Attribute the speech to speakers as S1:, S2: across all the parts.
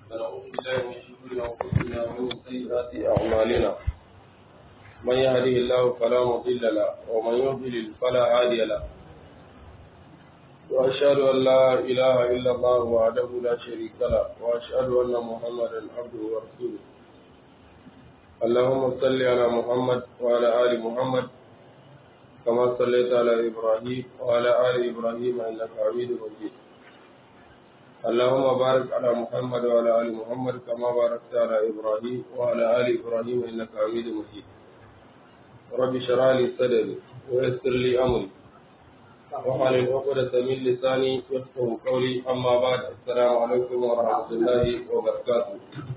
S1: ونعوذ بالله من شرور انفسنا ومن سيئات اعمالنا من يهده الله فلا مضل له ومن يضلل فلا هادي له واشهد ان لا اله الا الله وحده لا شريك له واشهد ان محمدا عبده ورسوله اللهم صل على محمد وعلى ال محمد كما صليت على ابراهيم وعلى ال ابراهيم انك حميد مجيد اللهم بارك على محمد وعلى ال محمد كما باركت على ابراهيم وعلى ال ابراهيم انك حميد مجيد رب اشرح لي صدري ويسر لي امري واحلل عقدة من لساني يفقهوا قولي اما بعد السلام عليكم ورحمه الله وبركاته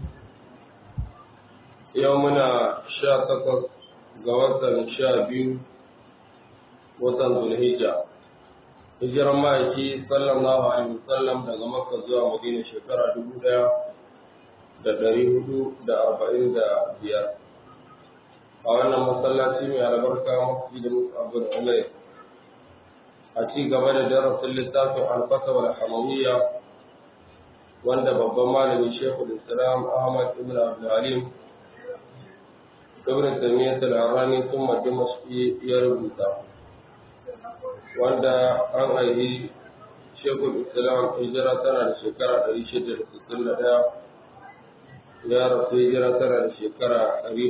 S1: يومنا شا تقص غوثا شا بيو وطن ذو الهجة hijiran ma'aiki sallallahu alaihi wasallam daga makka zuwa madina shekara dubu daya da dari hudu da arba'in da biyar a wannan masallaci mai albarka mafi da musu abu da umar a ci gaba da darasin littafin alfasa wal hamawiyya wanda babban malami shekul islam ahmad ibn abdulhalim ibn tamiyyat al-harani sun dimashqi ya rubuta wanda an haihi shekul islam hijira tana da shekara 661 ya rasu hijira tana da shekara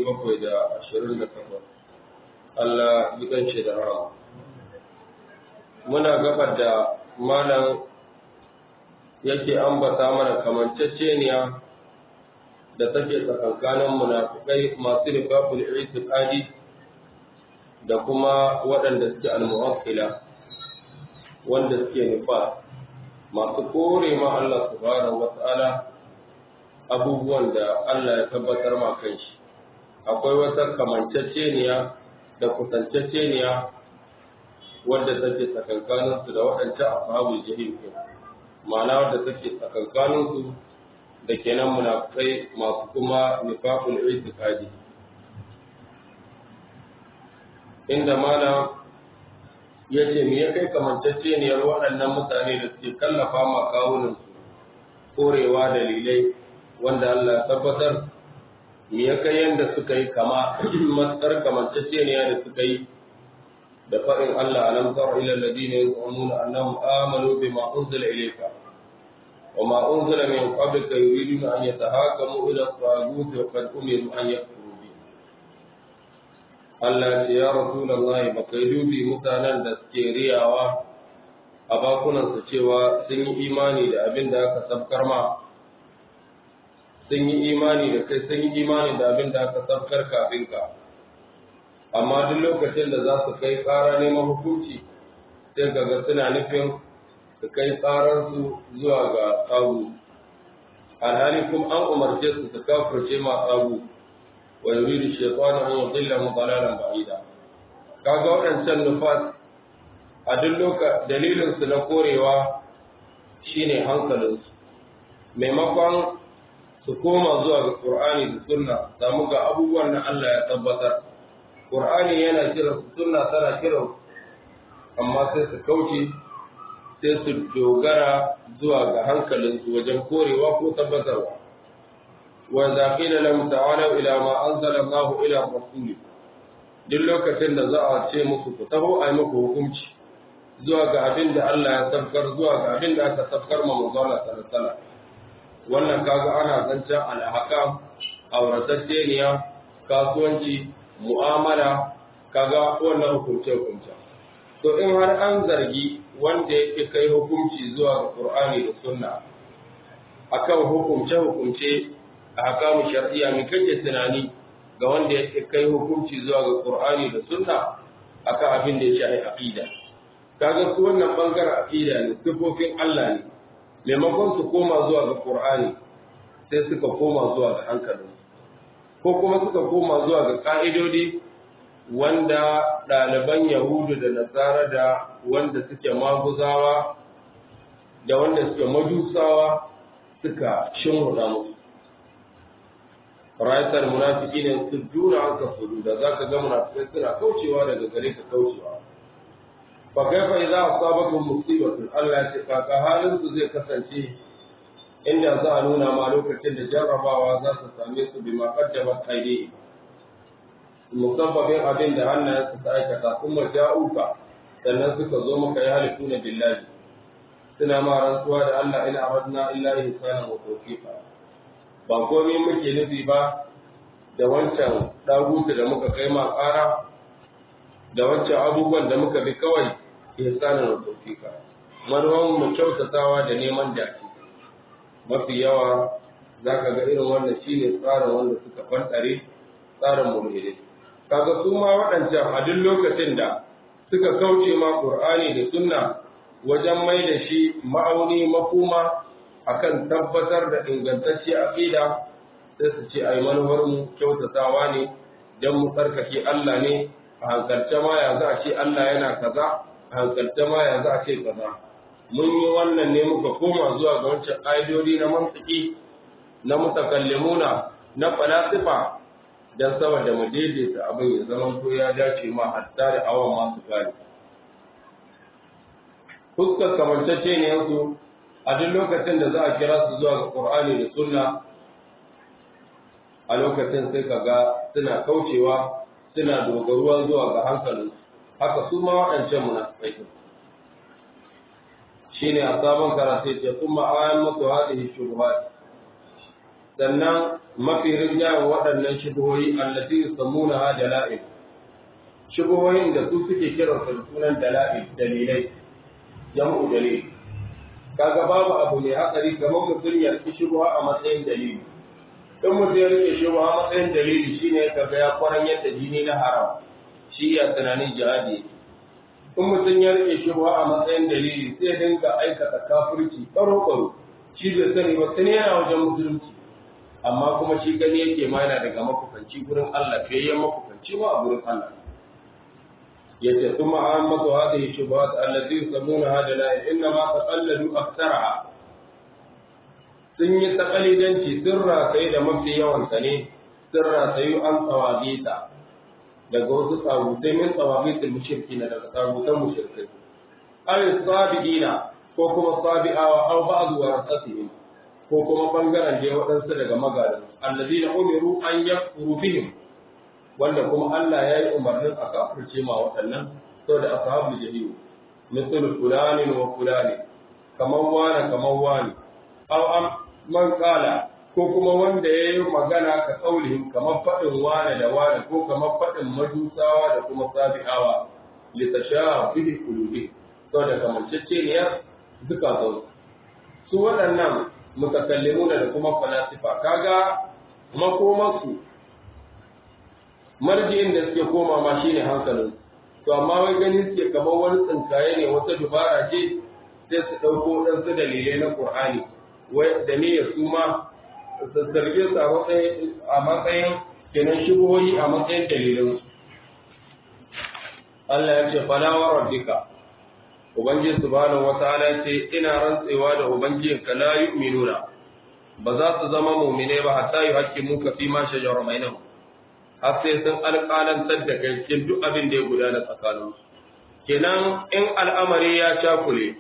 S1: 728 Allah gidan shi da rama muna gabar da malam yake ambata mana kamanceceniya da take tsakankanin munafikai masu rifaful itiqadi da kuma waɗanda suke al-muwakkila wanda suke nufa masu kore ma Allah subhanahu wata'ala abubuwan da Allah ya tabbatar ma kanshi akwai wata kamanceceniya da kusanceceniya wadda take tsakankanin su da waɗancan ashabul jahim ma'ana wadda take tsakankanin su da kenan munafikai masu kuma nifaqul i'tiqadi inda mana ya ce me ya kai kamantaceniyar waɗannan mutane da suke kallafa ma kawunansu korewa dalilai wanda Allah ya tabbatar me ya kai yadda suka yi kama matsar kamantaceniya da suka yi da faɗin Allah alam tara ila alladhina yaz'umuna annahum amanu bima unzila ilayka wa ma unzila min qablika yuriduna an yatahakamu ila at-taghut wa qad umiru an yakfuru Allah ce ya Rasulullahi ba kai dubi mutanen da suke riyawa a bakunansu cewa sun yi imani da abin da aka sabkar ma sun yi imani da kai sun yi imani da abin da aka sabkar kafin ka amma duk lokacin da za su kai ƙara neman hukunci sai kaga suna nufin su kai ƙararsu zuwa ga tsagu alhali kuma an umarce su su kafirce ma tsagu wa yuridu shaytanu an yudillahu dalalan ba'ida kaga waɗancan nufas a duk loka dalilin su na korewa shine hankalin su maimakon su koma zuwa ga Qur'ani da Sunna samu ga abubuwan da Allah ya tabbatar Qur'ani yana kira su Sunna tana kira amma sai su kauce sai su dogara zuwa ga hankalin su wajen korewa ko tabbatarwa وإذا قيل لهم تعالوا إلى ما أنزل الله إلى الرسول duk lokacin da za a ce musu ku taho a yi muku hukunci zuwa ga abin da Allah ya sabkar zuwa ga abin da aka sabkar ma manzon sallallahu wannan kaga ana zancen alhaka auratacceniya kasuwanci mu'amala kaga wannan hukunce hukunce to in har an zargi wanda yake kai hukunci zuwa ga Qur'ani da Sunna akan hukunce hukunce a hakamu shar'iyya mai kake tunani ga wanda ya kai hukunci zuwa ga Qur'ani da Sunna akan abin da ya shafi aqida kaga su wannan bangaren aqida ne sifofin Allah ne maimakon su koma zuwa ga Qur'ani sai suka koma zuwa ga hankalin ko kuma suka koma zuwa ga ka'idodi wanda ɗaliban Yahudu da Nasara da wanda suke maguzawa da wanda suke majusawa suka shimruɗa musu rayuwar munafiki ne su jura an ka fudu da za ka ga munafikai suna kaucewa daga gare ka kaucewa fa kaifa idza asabakum musibatun Allah ya ce kaka halin su zai kasance inda za a nuna ma lokacin da jarrabawa za su same su bi maqaddamat aidi musabbabin abin da hannayen su aikata kuma ja'uka sannan suka zo maka ya halifuna billahi suna ma rantsuwa da Allah ina aradna illa ihsana wa tawfiqa ba komai muke nufi ba da wancan dagutu da muka kai ma ƙara da wancan abubuwan da muka bi kawai ihsana wa tawfiqa manuwan mu kyautatawa da neman dace mafi yawa za ka ga irin wannan shine tsarin wanda suka fantare tsarin mulhidai kaga su ma waɗancan a duk lokacin da suka kauce ma Qur'ani da sunna wajen mai da shi ma'auni makoma akan tabbatar da ingantacciyar aqida sai su ce ai manufar mu kyautatawa ne dan mu tsarkake Allah ne a hankalce ma ya za a ce Allah yana kaza a hankalce ma ya za a ce kaza mun yi wannan ne muka koma zuwa ga wancan ƙa'idodi na mantiki na mutakallimuna na falasifa don saboda mu daidaita abin ya zama to ya dace ma hatta da awon masu gani fuskar kamantacce ne yanzu a duk lokacin da za a kira su zuwa ga Qur'ani da Sunna a lokacin sai ka ga suna kaucewa suna dogaruwa zuwa ga hankalin haka su ma waɗancan munafikai shine a sabon karatu ce kuma ayan muku hadhihi shubuhat sannan mafi rinjayen waɗannan shubuhoyi allati yusammuna ha dala'il shubuhoyin da su suke kiran su sunan dala'il dalilai jam'u dalil kaga babu abu ne hatsari kamar mutum ya rike shubuha a matsayin dalili in mutum ya rike shubuha a matsayin dalili shine kaga ya kwaran yadda jini na haram shi ya tunanin jihadi in mutum ya rike shubuha a matsayin dalili sai dinga aikata kafirci baro baro shi bai sani ba sani yana wajen musulunci amma kuma shi gani yake ma yana daga makufanci gurin Allah fiyayyen makufanci ma a gurin Allah yace kuma an mazu hadhihi shubuhat allati yusammuna hada la inna ma taqalladu aktharaha sun yi taqalidanci sirra sai da mafi yawan sa ne sirra sai an tsawabita daga wasu tsabutai min tsawabitul mushrikina daga tsabutan mushrikai ay sabiina ko kuma sabi'awa aw ba'd warasatihim ko kuma bangaren da waɗansu daga magadan allazina umiru an yakfuru bihim wanda kuma Allah ya yi umarnin a kafirce ma waɗannan saboda ashabul jahim misal fulani wa fulani kamar wani kamar wani aw am man qala ko kuma wanda ya yi magana ka kaulihim kamar faɗin wani da wani ko kamar faɗin majusawa da kuma sabi'awa litashaha bihi qulubi saboda kamanceceniyar zukatan su waɗannan mutakallimuna da kuma falasifa kaga makomarsu marji'in da suke koma ma shine hankalin to amma wai gani suke kamar wani tsinkaye ne wata dubara ce sai su ɗauko ɗansu dalilai na Qur'ani wai da ne ya su ma sassarge su a matsayin kenan shigoyi a matsayin dalilin Allah ya ce fala wa rabbika Ubangiji subhanahu wataala ya ce ina rantsewa da ubangijinka la yu'minuna ba za su zama mu'mine ba hatta yuhaqqimuka fi ma shajara bainahum har sai sun alƙalantar da kai cikin duk abin da ya gudana tsakanin kenan in al'amari ya cakule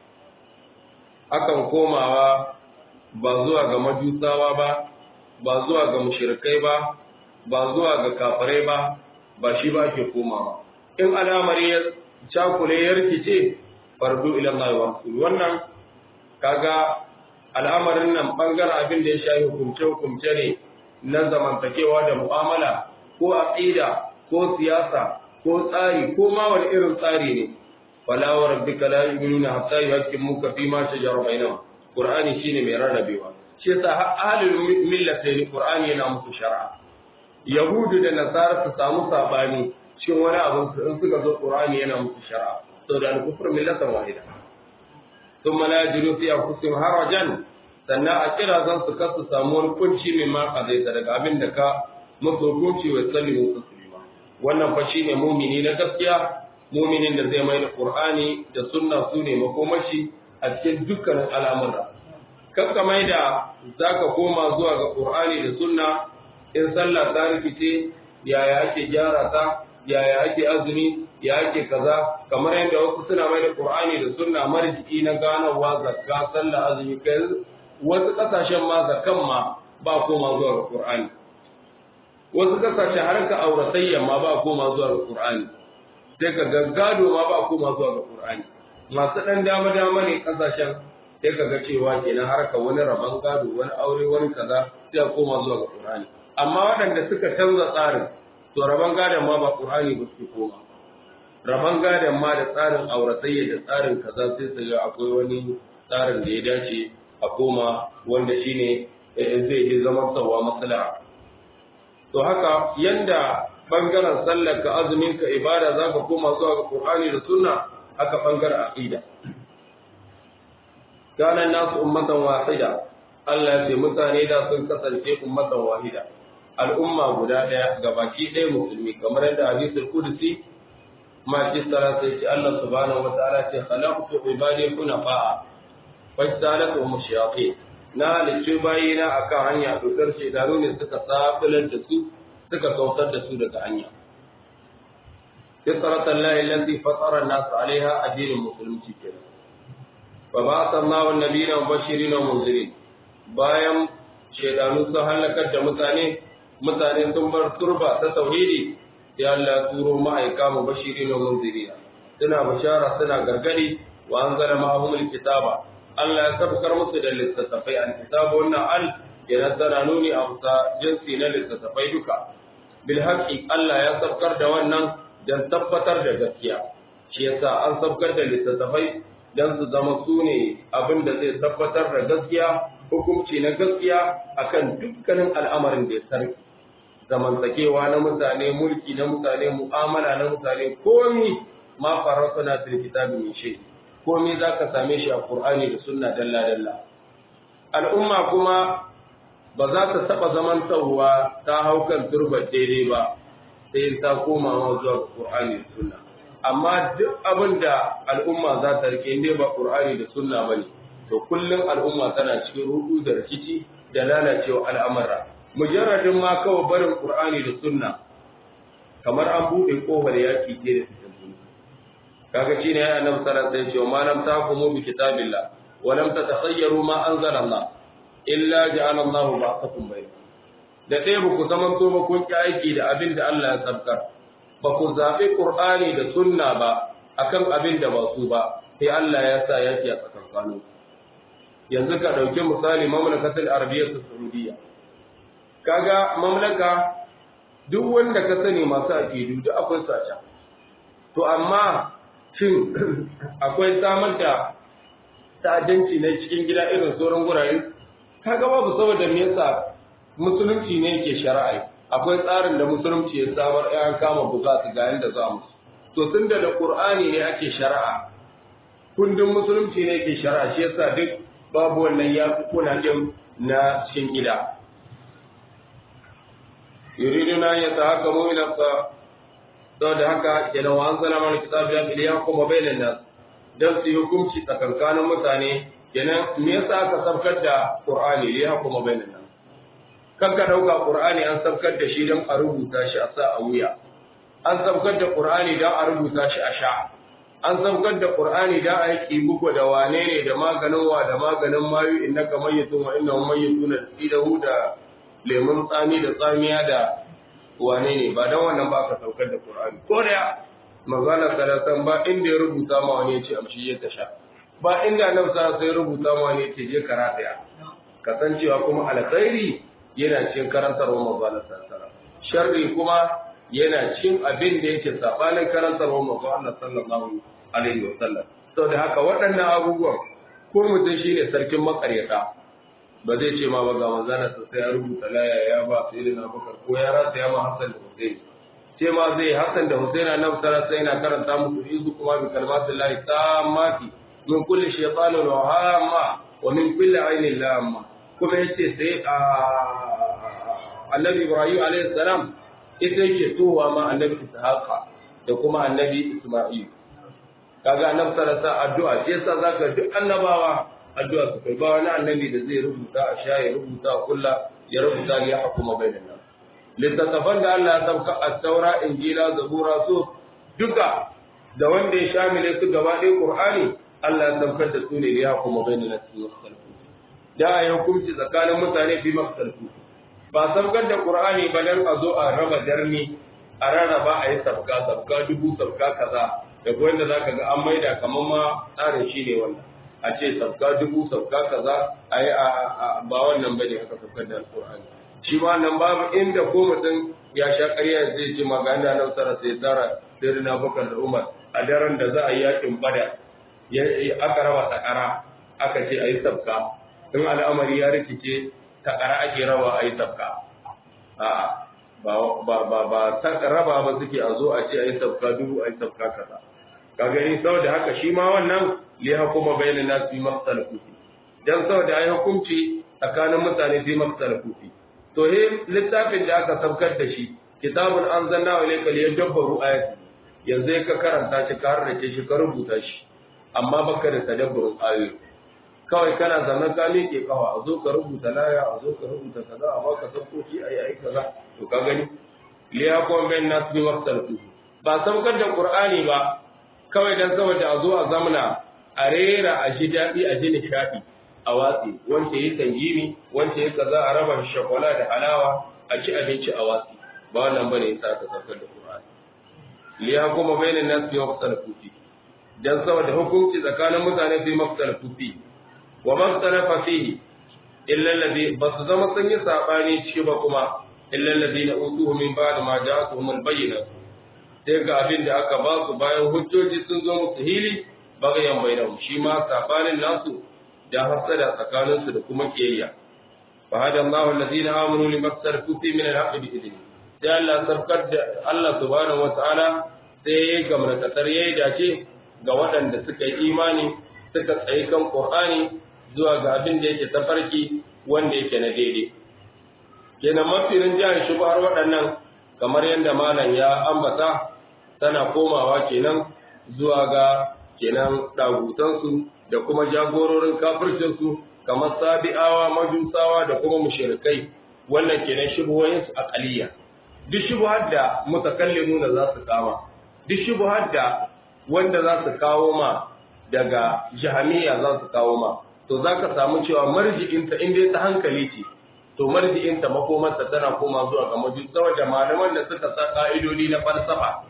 S1: akan komawa ba zuwa ga majusawa ba ba zuwa ga mushrikai ba ba zuwa ga kafirai ba ba shi ba ke komawa in al'amari ya cakule ya rikice fardu ila Allah wa rasul wannan kaga al'amarin nan bangaren abin da ya shafi hukumce hukumce ne na zamantakewa da mu'amala ko aqida ko siyasa ko tsari ko ma wani irin tsari ne fala wa rabbika la yu'minuna hatta yuhaqqimuka fi ma shajara bainahum qur'ani shine mai rarrabewa shi yasa ahlul millatayn qur'ani yana musu shar'a yahudu da nasara su samu sabani shin wani abu in suka zo qur'ani yana musu shar'a saboda al-kufr millatan wahida thumma la yajidu fi anfusihim harajan sannan a kira zan su kasu samu wani kunci mai ma kazaita daga abin da ka musu hukunci wa sallimu taslima wannan fa shine mumini na gaskiya muminin da zai mai da qur'ani da sunna su ne makomashi a cikin dukkanin al'amura kan ka mai da zaka koma zuwa ga qur'ani da sunna in sallah ta rikice yaya ake gyara ta yaya ake azumi ya ake kaza kamar yadda wasu suna mai da qur'ani da sunna marji'i na ganawa zakka sallah azumi kai wasu kasashen ma zakan ma ba koma zuwa ga Qur'ani wasu kasashe harka auratayya ma ba koma zuwa ga Qur'ani sai ka gaggado ma ba koma zuwa ga Qur'ani masu dan dama dama ne kasashen sai ka ga cewa kenan harka wani rabon gado wani aure wani kaza sai a koma zuwa ga Qur'ani amma waɗanda suka canza tsarin to rabon gadon ma ba Qur'ani ba su koma rabon gadon ma da tsarin auratayya da tsarin kaza sai su ga akwai wani tsarin da ya dace a koma wanda shine zai yi zaman tsawa maslaha to haka yanda bangaren sallar ka azumin ka ibada zaka koma zuwa ga Qur'ani da Sunna haka bangaren aqida kana nasu ummatan wahida Allah ya ce mutane da sun kasance ummatan wahida al'umma guda daya gabaki ɗaya musulmi kamar yadda hadisul qudsi ma ci sara sai ce Allah subhanahu wataala ce khalaqtu ibadi hunafa fajtalatu mushayatin na halicci bayina a kan hanya dokar shekaru ne suka safilar da su suka kautar da su daga hanya. Fitratan lahi lalzi fatsarar nasu alaiha addinin musulunci ke Ba ba san ma wa nabi na bashiri na munzirin bayan shekaru sun halakar da mutane mutane sun bar turba ta tauhidi ya Allah turo ma'aika mu bashiri na munzirina suna bashara suna gargadi wa an zara ma'ahumul kitaba Allah ya sabkar musu da littattafai an kitabu wannan al yana tana nuni a kusa jinsi na littattafai duka bil haqqi Allah ya sabkar da wannan dan tabbatar da gaskiya shi yasa an sabkar da littattafai dan su zama su ne abin da zai tabbatar da gaskiya hukunci na gaskiya akan dukkanin al'amarin da ya sarki zamantakewa na mutane mulki na mutane mu'amala na mutane komi ma farasana fil kitabi min shay' komai za ka same shi a Kur'ani da sunna dalla-dalla. Al'umma kuma ba za ta taɓa zaman tsawowa ta hau kan turbar daidai ba, sai ta koma ma zuwa Kur'ani da sunna. Amma duk abin da al'umma za ta rike inda ba Kur'ani da sunna ba ne, to kullum al'umma tana cikin rudu da rikici da lalacewa al'amura. Mujarradin ma kawai barin Kur'ani da sunna, kamar an buɗe ƙofar yaƙi ke da kaga shine ya annabi sallallahu alaihi wasallam ma lam tahkumu bi kitabillah wa lam tatakhayyaru ma anzala Allah illa ja'ala Allah ba'athakum bayna da dai ba ku zaman to ba kun ki aiki da abin da Allah ya sabkar ba ku zabi Qur'ani da sunna ba akan abin da ba su ba sai Allah ya sa yaki a tsakankanin yanzu ka dauki misali mamlakatul arabiyyah saudiyya kaga mamlaka duk wanda ka sani masu aqidu duk akwai sacha to amma shin akwai samar da ta'addanci na cikin gida irin sauran gurare kaga babu saboda me yasa musulunci ne yake shari'a akwai tsarin da musulunci ya samar ya kama bukatu ga yanda za mu to tun da qur'ani ne ake shari'a kundin musulunci ne yake shari'a shi yasa duk babu wannan ya kuna din na cikin gida yuriduna yatahakamu ila saboda haka kenan wa anzala mana kitabu ya kiliya kuma bainan nas dan su hukunci tsakankanin mutane kenan me yasa aka sabkar da qur'ani ya kuma bainan nas kan ka dauka qur'ani an sabkar da shi dan a rubuta shi a sa a wuya an sabkar da qur'ani dan a rubuta shi a sha an sabkar da qur'ani dan a yi kibugo da wane ne da maganin wa da maganin mayu innaka mayyitun wa innahum mayyituna idahu da lemun tsami da tsamiya da wane ne ba dan wannan ba ka saukar da Qur'ani ko da magana salatan ba inda ya rubuta ma wani yace amshi ya tasha ba inda nan sa sai rubuta ma wani yace je karata kasancewa kuma alkhairi yana cikin karantarwar magana salatan sharri kuma yana cikin abin da yake sabanin karantarwar magana sallallahu alaihi wasallam saboda haka waɗannan abubuwan ko mutum shine sarkin makaryata ba zai ce ma ba ga manzana sa sai ya rubuta laya ya ba sai da Abubakar ko ya rasa ya ma Hassan da Hussein ce ma zai Hassan da Hussein na nafsara sai yana karanta musu izu kuma bi kalmatin lahi tammati min kulli shaytanin wa hamma wa min kulli ainin lamma kuma yace sai a Annabi Ibrahim alaihi salam ita yake towa ma Annabi Ishaqa da kuma Annabi Isma'il kaga annabi sallallahu alaihi addu'a shi yasa zaka duk annabawa addu'a su kai ba wani annabi da zai rubuta a sha ya rubuta a kulla ya rubuta ya hukuma bainan nas littattafan da Allah ya sauka a taura injila zabura su duka da wanda ya shamile su gaba ɗaya qur'ani Allah ya saukar da su ne ya hukuma bainan nas da a yi hukunci tsakanin mutane fi maktalku ba sabgar da qur'ani ba dan a zo a raba darni a rarraba a yi sabga sabga dubu sabga kaza da ko wanda zaka ga an maida kamar ma tsarin shi ne wannan a ce sabga dubu sabga kaza a yi ba wannan bane aka sabgar da alqur'ani shi ma nan babu inda ko mutum ya sha ƙarya zai ce magana nan sara sai tsara sai na bakar da umar a daren da za a yi yakin bada aka raba takara aka ce a yi sabka in al'amari ya rikice takara ake raba a yi sabka a ba ba ba ba raba ba suke a zo a ce a yi sabka dubu a yi sabka kaza ka gani saboda haka shi ma wannan li hukuma bainan nas fi maqtal kufi dan saboda ai hukunci tsakanin mutane fi maqtal kufi to he littafin da aka saukar da shi kitabun anzalna ilayka liyadabbaru ayati yanzu ka karanta shi ka harrace shi ka rubuta shi amma baka da tadabburin ayoyi kawai kana zaman ka miƙe kawa a zo ka rubuta laya a zo ka rubuta kaza a baka saukoki ayi ayi kaza to ka gani liyakon bain nas bi waqtal ba saukar da qur'ani ba kawai dan saboda a zo a zamana a rera a ji daɗi a ji nishaɗi a watsi wanda ya tangimi wanda ya kaza a raba shakwala da halawa a ci abinci a watsi ba wannan bane yasa aka saukar da qur'ani liya kuma bainan nas fi waqtal kufi dan saboda hukunci tsakanin mutane fi maqtal kufi wa maqtalafa fihi illa alladhi bas zama sun yi sabani ciki ba kuma illa alladhina utuhu min ba'd ma ja'atuhum al-bayyinah sai ga abin da aka ba su bayan hujjoji sun zo musu hili bagayen bainahum shi ma sabanin nasu da hasada tsakanin su da kuma kiyayya fa hada Allahu alladhina amanu limaktalafu fi min al-haqqi bi idni sai Allah sarkar da Allah subhanahu wataala sai ya gamrakatar yayi dace ga waɗanda suka yi imani suka tsayi kan Qur'ani zuwa ga abin da yake tafarki wanda yake na daidai kenan mafirin jihar shubhar waɗannan kamar yadda malam ya ambata tana komawa kenan zuwa ga kenan dagutansu da kuma jagororin kafircinsu kamar sabi'awa majusawa da kuma mushrikai wannan kenan shubuhoyinsu aqaliya duk shubuhar da mutakallimuna za su kama duk shubuhar da wanda za su kawo ma daga jahamiya za su kawo ma to za ka samu cewa marji'inta in dai ta hankali ce to marji'inta makomarsa tana koma zuwa ga majus saboda malaman da suka sa ka'idodi na falsafa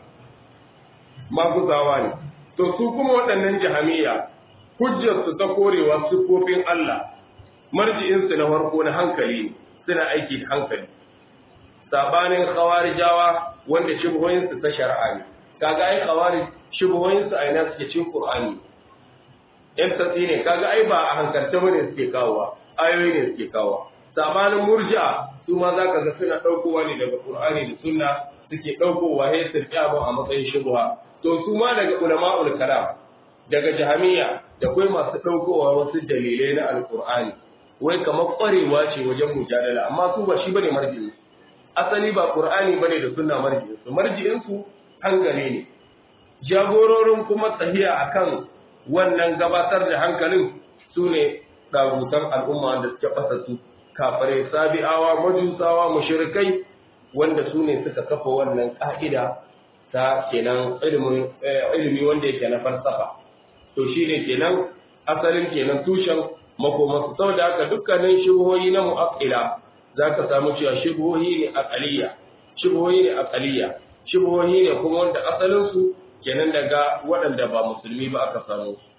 S1: maguzawa ne to su kuma waɗannan jahamiya hujjarsu ta korewa siffofin Allah marji'insu na farko na hankali ne suna aiki da hankali sabanin khawarijawa wanda shubhoyinsu ta shari'a ne kaga ai khawarij shubhoyinsu a ina suke cikin Qur'ani in tatsi ne kaga ai ba a hankalta bane suke kawowa ayoyi ne suke kawowa sabanin murja su ma zaka ga suna daukowa ne daga Qur'ani da Sunna suke daukowa sai su tsaya a matsayin shubha to su ma daga ulama'ul kalam daga jahamiya da kai masu daukowa wasu dalilai na alqur'ani wai kamar kwarewa ce wajen mujadala amma su ba shi bane marji'i asali ba qur'ani bane da sunna marji'i su marji'in su hankali ne jagororin kuma tsahiya akan wannan gabatar da hankalin su ne ɗagutan al'umma da suke ɓasassu kafare sabi'awa majusawa mushrikai wanda su ne suka kafa wannan ƙa'ida ta kenan ilimi wanda yake na falsafa to shi ne kenan asalin kenan tushen makomansu saboda haka dukkanin shubuhoyi na mu'aqqila za ka samu cewa shubuhoyi ne aqaliya shubuhoyi ne aqaliya shubuhoyi ne kuma wanda asalinsu kenan daga waɗanda ba musulmi ba aka samu su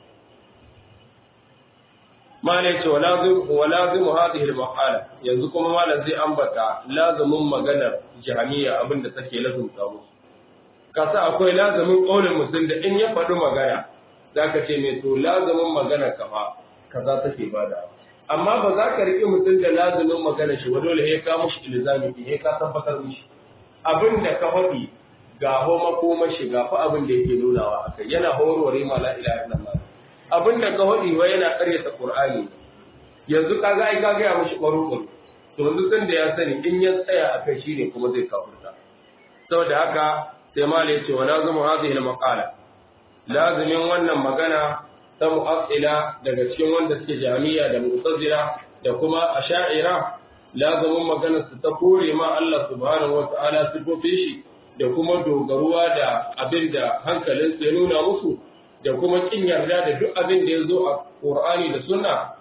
S1: malai ce wa lazimu hadhihi al-maqala yanzu kuma malam zai ambata lazumin maganar jahamiya abinda take lazumta musu kasa akwai lazumin qaulin musulmi da in ya faɗi magana zaka ce me to lazumin magana ka fa kaza take bada amma ba za ka riƙe mutum da lazumin magana shi ba dole ya ka mushi ilzami ya ka tabbatar mishi abinda ka faɗi ga ho makoma shi ga fa abin da yake nunawa akai yana horore ma la ilaha illallah abin da ka hodi wa yana karyata qur'ani yanzu kaga ai kaga ya mushi barukun to yanzu san da ya sani in ya tsaya akai shine kuma zai kafirta saboda haka sai ma ya ce wa lazimu hadhihi al-maqala lazimin wannan magana ta mu'assila daga cikin wanda suke jami'a da mu'tazila da kuma asha'ira lazimin magana su ta kore ma Allah subhanahu wa ta'ala sifofin shi da kuma dogaruwa da abin da hankalinsu ya nuna musu da kuma kin yarda da duk abin da ya zo a Qur'ani da Sunna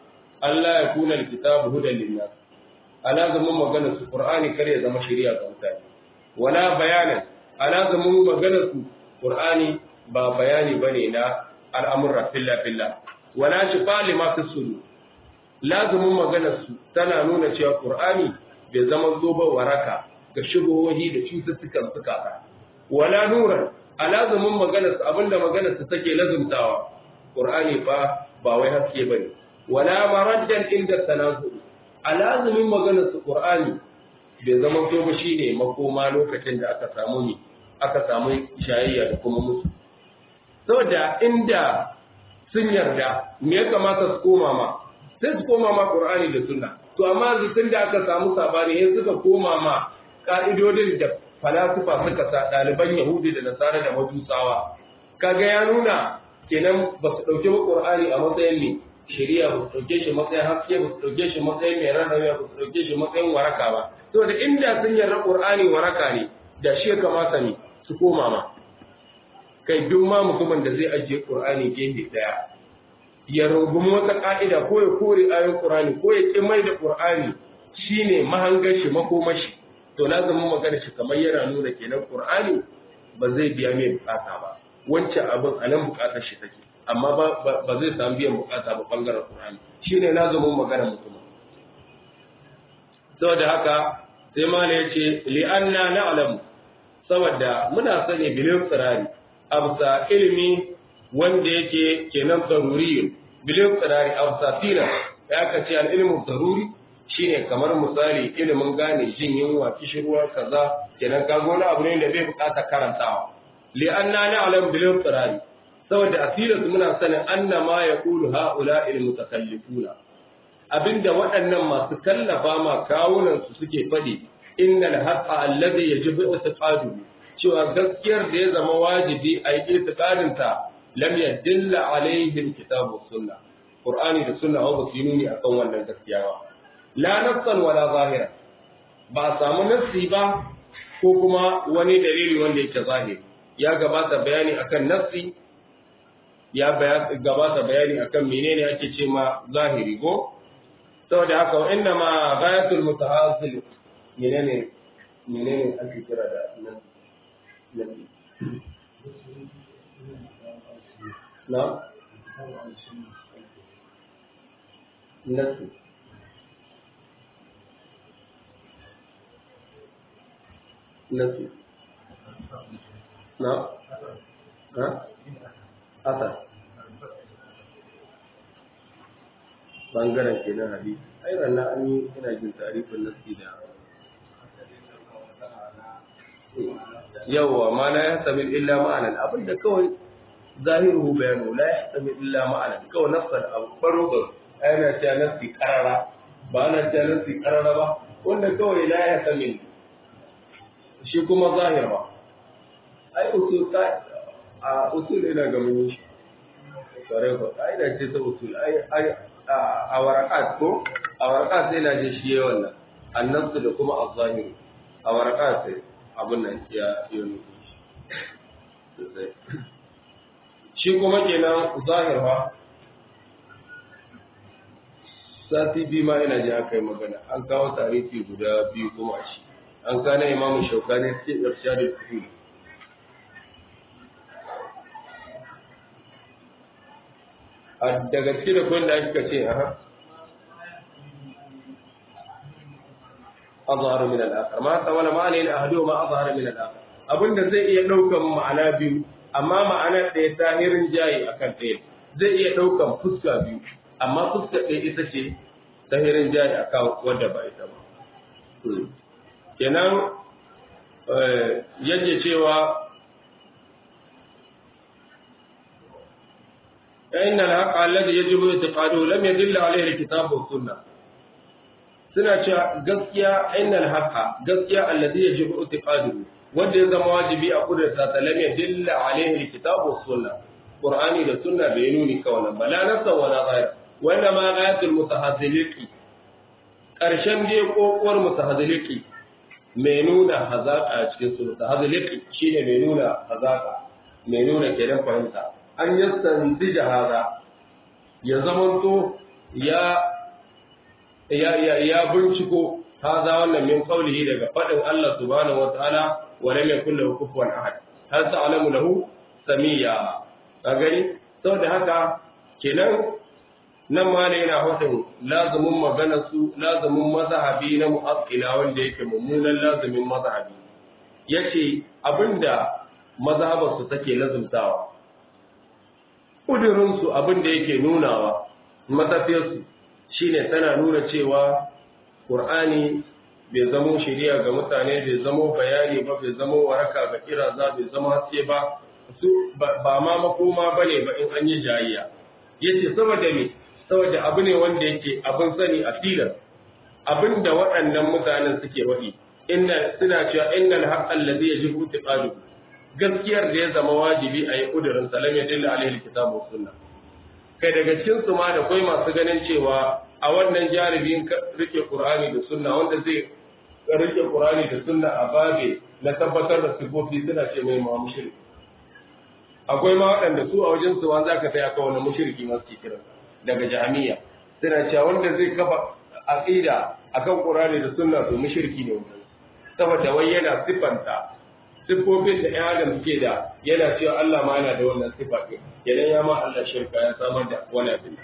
S1: Allah ya kuna alkitabu hudan linnas ala zaman magana su qur'ani kar ya zama shari'a ga mutane wala bayanan ala zaman magana su qur'ani ba bayani bane na al'amurra filla filla wala shifa lima fi sudur lazumin magana su tana nuna cewa qur'ani bai zama zoba waraka ga shubuhohi da cututtukan suka wala nuran a lazumin magana su abinda magana su take lazumtawa qur'ani fa ba wai haske bane wala maraddan inda tanazu a lazumin magana su qur'ani bai zama to ba shine makoma lokacin da aka samu ni aka samu shayayya da kuma musu saboda inda sun yarda me ya kamata su koma ma sai su koma ma qur'ani da sunna to amma yanzu tun da aka samu sabani sai suka koma ma ka'idodin da falasifa suka sa ɗaliban yahudi da nasara da majusawa kaga ya nuna kenan ba su ɗauki ba qur'ani a matsayin ne shari'a ba su ɗauke shi matsayin haske ba su ɗauke shi matsayin mai rarrabe ba su ɗauke shi matsayin waraka ba to da inda sun yarda qur'ani waraka ne da shi ya kamata ne su koma ma kai duk ma mutumin da zai ajiye qur'ani gefe daya ya rungumi wata ka'ida ko ya kore ayoyin qur'ani ko ya ki mai da qur'ani shine mahangar shi makomashi to lazumin magana shi kamar yana nuna kenan qur'ani ba zai biya mai bukata ba wancan abin a nan bukatar shi take amma ba zai samu biyan bukata ba bangaren qur'ani shine lazumin magana mutum saboda haka sai mala yace li anna na'lamu saboda muna sani bilin tsirari absa ilimi wanda yake kenan daruri bilin tsirari absa tina ya ka ce al ilmu daruri shine kamar misali ilimin gane jin yunwa kishirwa kaza kenan ka gona abu ne da bai bukata karantawa li anna na'lam bil tsirari saboda asirin muna sanin anna ma yaqulu haula al mutakallifuna abinda waɗannan masu kallafa ma kawunan su suke faɗi innal haqqa alladhi yajibu i'tiqaduhu cewa gaskiyar da ya zama wajibi a yi itiqadin ta lam yadilla alaihi alkitab was sunna qur'ani da sunna ba su nuni akan wannan gaskiya ba la nassan wala zahira ba samu nassi ba ko kuma wani dalili wanda yake zahiri ya gabata bayani akan nassi ya gabata bayani akan menene ake ce ma zahiri ko saboda haka wa inna ma ghayatul mutahasil menene menene ake kira da nassi نعم نفسي نفسي نعم ها أثر bangaren ke na hadisi ai ranar an yi ina jin tarifin nasi da yawwa ma la yahtamil illa ma'anan abinda kawai zahiruhu bayanu la yahtamil illa ma'anan kawai nafsal abu faro ga ana cewa nafsi karara ba ana cewa nafsi karara ba wanda kawai la yahtamil shi kuma zahir ba ai usul ka a usul ina ga mun shi kare ko ai da ce ta usul ai ai a warakat ko a warakat sai na je shi yayin wannan annasu da kuma az-zahir a warakat sai abin nan ya yi shi kuma kenan zahirwa sati biyu ma ina ji aka yi magana an kawo tarihi guda biyu kuma shi an kana imamu shaukani cikin irshadul fuhul a daga cikin da kun da aka ce aha azharu min al-akhar ma tawala ma'ana ne ahadu ma azharu min al-akhar abinda zai iya daukan ma'ana biyu amma ma'ana ɗaya tahirin jayi akan ɗaya zai iya daukan fuska biyu amma fuska ɗaya ita ce tahirin jayi akan wanda ba ita ba kenan yake cewa إن الحق الذي يجب اعتقاده لم يدل عليه الكتاب والسنة suna cewa gaskiya innal haqa gaskiya alladhi yajibu i'tiqaduhu wanda ya zama wajibi a kudurta ta lam yadilla alaihi alkitabu was sunna qur'ani da sunna bai nuni ka wannan bala nafsa wala ghayr wanda ma ghayatul mutahazziliki karshen je kokuwar mutahazziliki mai nuna hazaka cikin su mutahazziliki shine mai nuna hazaka mai nuna kenan fahimta an yastanzija hada ya zamanto ya ya ya ya binciko haza wannan min qawlihi daga fadin Allah subhanahu wa ta'ala wa lam yakul lahu kufuwan ahad hal ta'lamu lahu samiyya ka gani saboda haka kenan nan ma ne yana hudun lazumin magana su lazumin mazhabi na mu'aqqila wanda yake mummunan lazumin mazhabi yace abinda mazhabar su take lazumtawa kudirin su abinda yake nunawa matafiyar su shine tana nuna cewa Qur'ani bai zamo shari'a ga mutane bai zamo bayani ba bai zamo waraka ga kiraza bai zama haske ba su ba ma makoma bane ba in an yi jayayya yace saboda me saboda abu ne wanda yake abin sani a filar abin da waɗannan mutanen suke waɗi inna suna cewa innal haqqal ladhi yajibu tiqadu gaskiyar da ya zama wajibi a yi kudirin salam ya dilla alaihi kitabu sunna kai daga cikin su ma da kai masu ganin cewa a wannan jaribin rike qur'ani da sunna wanda zai rike qur'ani da sunna a babe na tabbatar da sifofi suna ce mai ma mushriki akwai ma waɗanda su a wajen su za ka taya ka wani mushriki masu kiran daga jami'a suna cewa wanda zai kafa aqida akan Qur'ani da Sunna to mushriki ne wannan saboda wai yana sifanta sifofin da ɗan adam suke da yana cewa Allah ma yana da wannan sifa ɗin idan ya ma Allah shirka ya samar da wani abin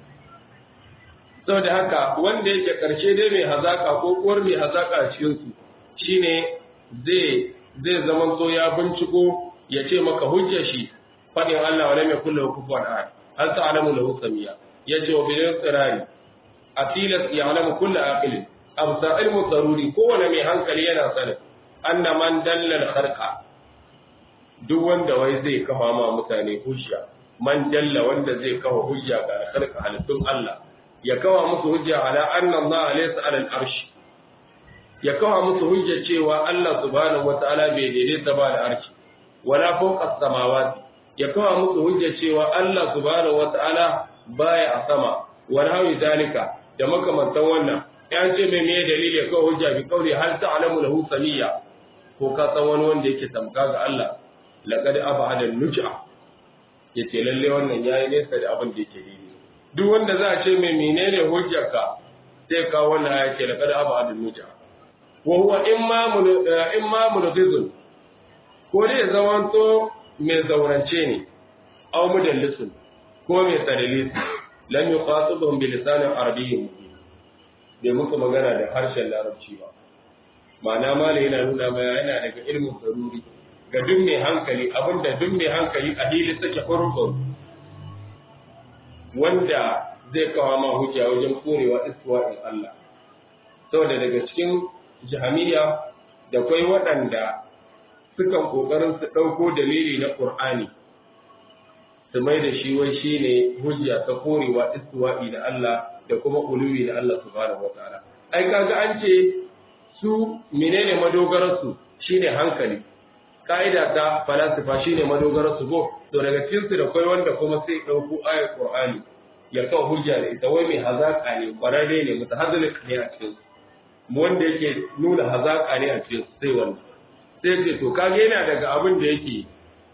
S1: saboda haka wanda yake karshe dai mai hazaka ko uwar mai hazaka a cikin su shine zai zai zaman so ya binciko ya ce maka hujjar shi fadin Allah wala mai kullu kufuwan ahad hal ta'lamu lahu samia yace wa bil tsirari a tilas ya alamu kullu aqilin absa ilmu daruri kowane mai hankali yana sanin anna man dallal kharqa duk wanda wai zai kafa ma mutane hujja man dalla wanda zai kafa hujja ga kharqa halittun Allah ya kafa musu hujja ala anna Allah laysa ala al-arsh ya kafa musu hujja cewa Allah subhanahu wataala bai daidaita ba da arshi wala fawqa as-samawati ya kafa musu hujja cewa Allah subhanahu wataala baya a sama wal hawi zalika da makamantan wannan ya ce mai me dalili ya kawo hujja bi kauli hal ta'lamu lahu samiyya ko ka san wani wanda yake tamka ga Allah laqad abada nuj'a yace lalle wannan yayi nesa da abin da yake daidai duk wanda za a ce mai menene hujjarka sai ka wannan ya ce laqad abada nuj'a wa huwa imma imma mulghizun ko dai zamanto mai zaurance ne aw mudallisun ko mai tsadalisi lam yuqatibuhum bi lisanin arabiyyin mubin bai musu magana da harshen larabci ba ma'ana mala yana nuna mai yana daga ilmin zaruri ga duk mai hankali abinda duk mai hankali a hili sake farko wanda zai kawo ma hujja wajen korewa istiwa'in Allah saboda daga cikin jahamiya da kwai waɗanda sukan kokarin su ɗauko dalili na Qur'ani su mai da shi wai shine hujja ta korewa istiwa'i da Allah da kuma uluwi da Allah subhanahu wataala ai kaga an ce su menene madogarar su shine hankali ka'ida ta falasifa shine madogarar su go to daga cikin su da kai wanda kuma sai dauko ayat qur'ani ya kawo hujja da ita wai mai hazaka ne kwararre ne mutahazzalik ne a cikin mu wanda yake nuna hazaka ne a cikin sai wannan sai ce to kage yana daga abin da yake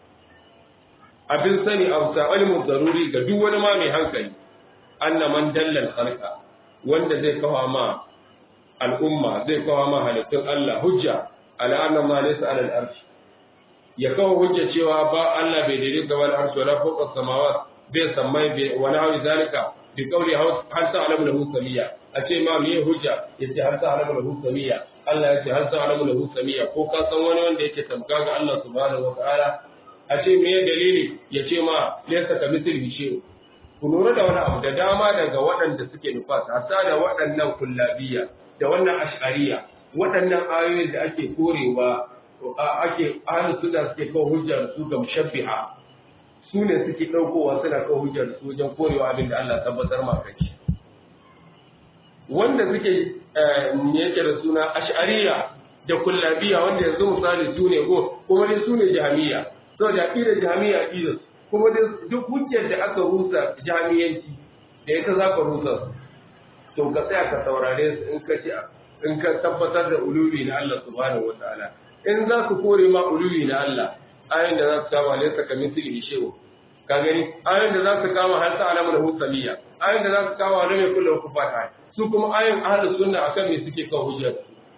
S1: abin sani a sa'alimu daruri ga duk wani ma mai hankali anna man dallal khalqa wanda zai kawo ma al'umma zai kawo ma halittun Allah hujja ala anna ma laysa ala al-arsh ya kawo hujja cewa ba Allah bai daidai ga wal arsh wala fawqa samawat bai sammai bai wala hawi zalika bi qawli hal ta'lamu lahu samiyya a ce ma me hujja yace hal ta'lamu lahu samiyya Allah yace hal ta'lamu lahu samiyya ko ka san wani wanda yake tamka ga Allah subhanahu wa ta'ala a ce me dalili ya ce ma laysa ka mithlihi shay'un ku lura da wani abu da dama daga waɗanda suke nufasa hasa da waɗannan kullabiya da wannan ash'ariya waɗannan ayoyin da ake korewa ake ahlus sunna suke kawo hujjar su ga mushabbiha su ne suke ɗaukowa suna kawo hujjar su wajen korewa abin da Allah tabbatar ma kai wanda suke yake da suna ash'ariya da kullabiya wanda yanzu misali su ne go kuma dai su ne jahmiya saboda aqidar jahmiya aqidar kuma duk hujjar da aka rusa jami'anci da ita za ka rusa to ka tsaya ka saurare su in ka ci in ka tabbatar da uluwi na Allah subhanahu wataala in za su kore ma uluwi na Allah ayin da za su kama laysa ka misli shehu ka gani ayin da za su kama hal ta alamu lahu samiyya ayin da za su kama wani mai kullu kufata su kuma ayoyin ahlus sunna akan me suke kan hujjar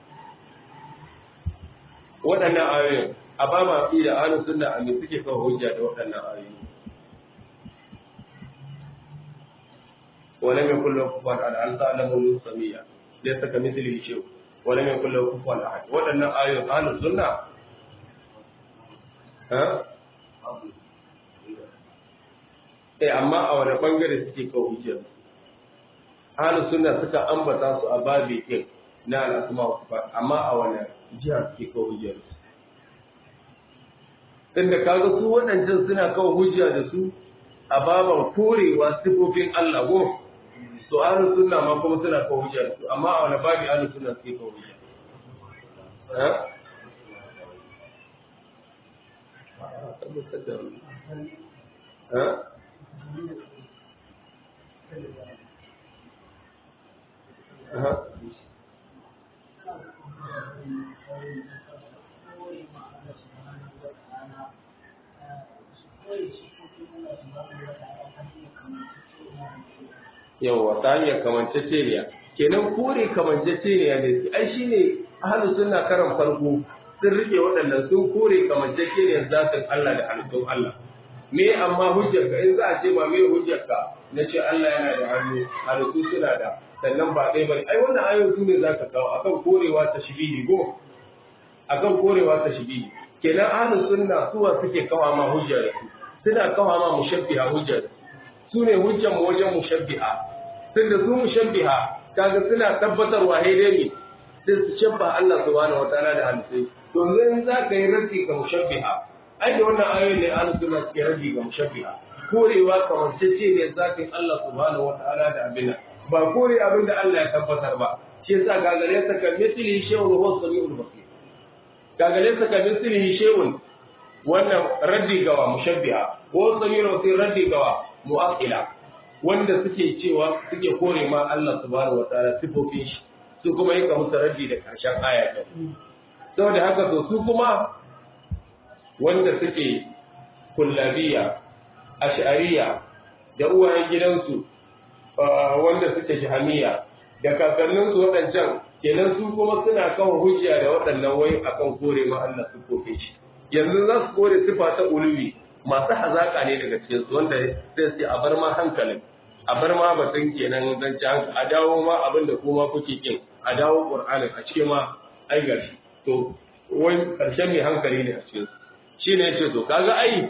S1: waɗannan ayoyin a ba ma fi da ahlus sunna a me suke kan hujja da waɗannan ayoyi ولم يكن له كفوا احد ان تعلموا سميا ليس كمثله شيء ولم يكن له كفوا احد waɗannan ayoyin ahlus sunna ha eh amma a wani bangare suke kawo hujjar ahlus sunna suka ambata su a babi din na al'asma wa sifat amma a wani jiha suke kawo hujjar inda kaga su waɗancan suna kawo hujja da su a baban korewa sifofin Allah go to ahlus sunna ma kuma suna kawo hujja da su amma a wani babi ahlus sunna suke kawo hujja ha ha ha yawa ta hanyar kamanceceniya kenan kore kamanceceniya ne ai shine ahlus sunna karan farko sun rike waɗannan sun kore kamanceceniyar zatin Allah da halittun Allah me amma hujjarka in za a ce ma me hujjarka na ce Allah yana da hannu halittu suna da sannan ba ɗaya bane ai wannan ayoyi su ne zaka kawo akan korewa ta shibihi go akan korewa ta shibihi kenan ahlus sunna suwa suke kawa ma hujjar su suna kawa ma mushabbiha hujjar su ne hujjar mu wajen mushabbiha tunda su mushabbiha kaga suna tabbatarwa dai ne sai su shabba Allah subhanahu wataala da halittai to yanzu za ka yi raddi ga mushabbiha ai da wannan ayoyin ne ahlus sunna suke raddi ga mushabbiha korewa kamar cece ne zakin Allah subhanahu wataala da abin ba kore abin da Allah ya tabbatar ba shi yasa gagare sa kan mithlihi shay'un huwa samiul basir gagare sa kan mithlihi shay'un wannan raddi gawa mushabbiha ko samiul basir raddi gawa mu'aqqila wanda suke cewa suke kore ma Allah subhanahu wataala sifofin shi su kuma yi ka musu raddi da karshen aya ta saboda haka to su kuma wanda suke kullabiya ash'ariya da uwayen gidansu wanda suke jahamiya da kakanninsu waɗancan kenan su kuma suna kawo hujja da waɗannan wai akan kore ma Allah su kofe shi yanzu za su kore sifa ta uluwi masu hazaka ne daga cikin su wanda sai su a bar ma hankalin a bar ma batun kenan zan ci a dawo ma abin da kuma kuke kin a dawo qur'anin a cikin ma ai gashi to wai karshen mai hankali ne a cikin su shine yace to kaga ai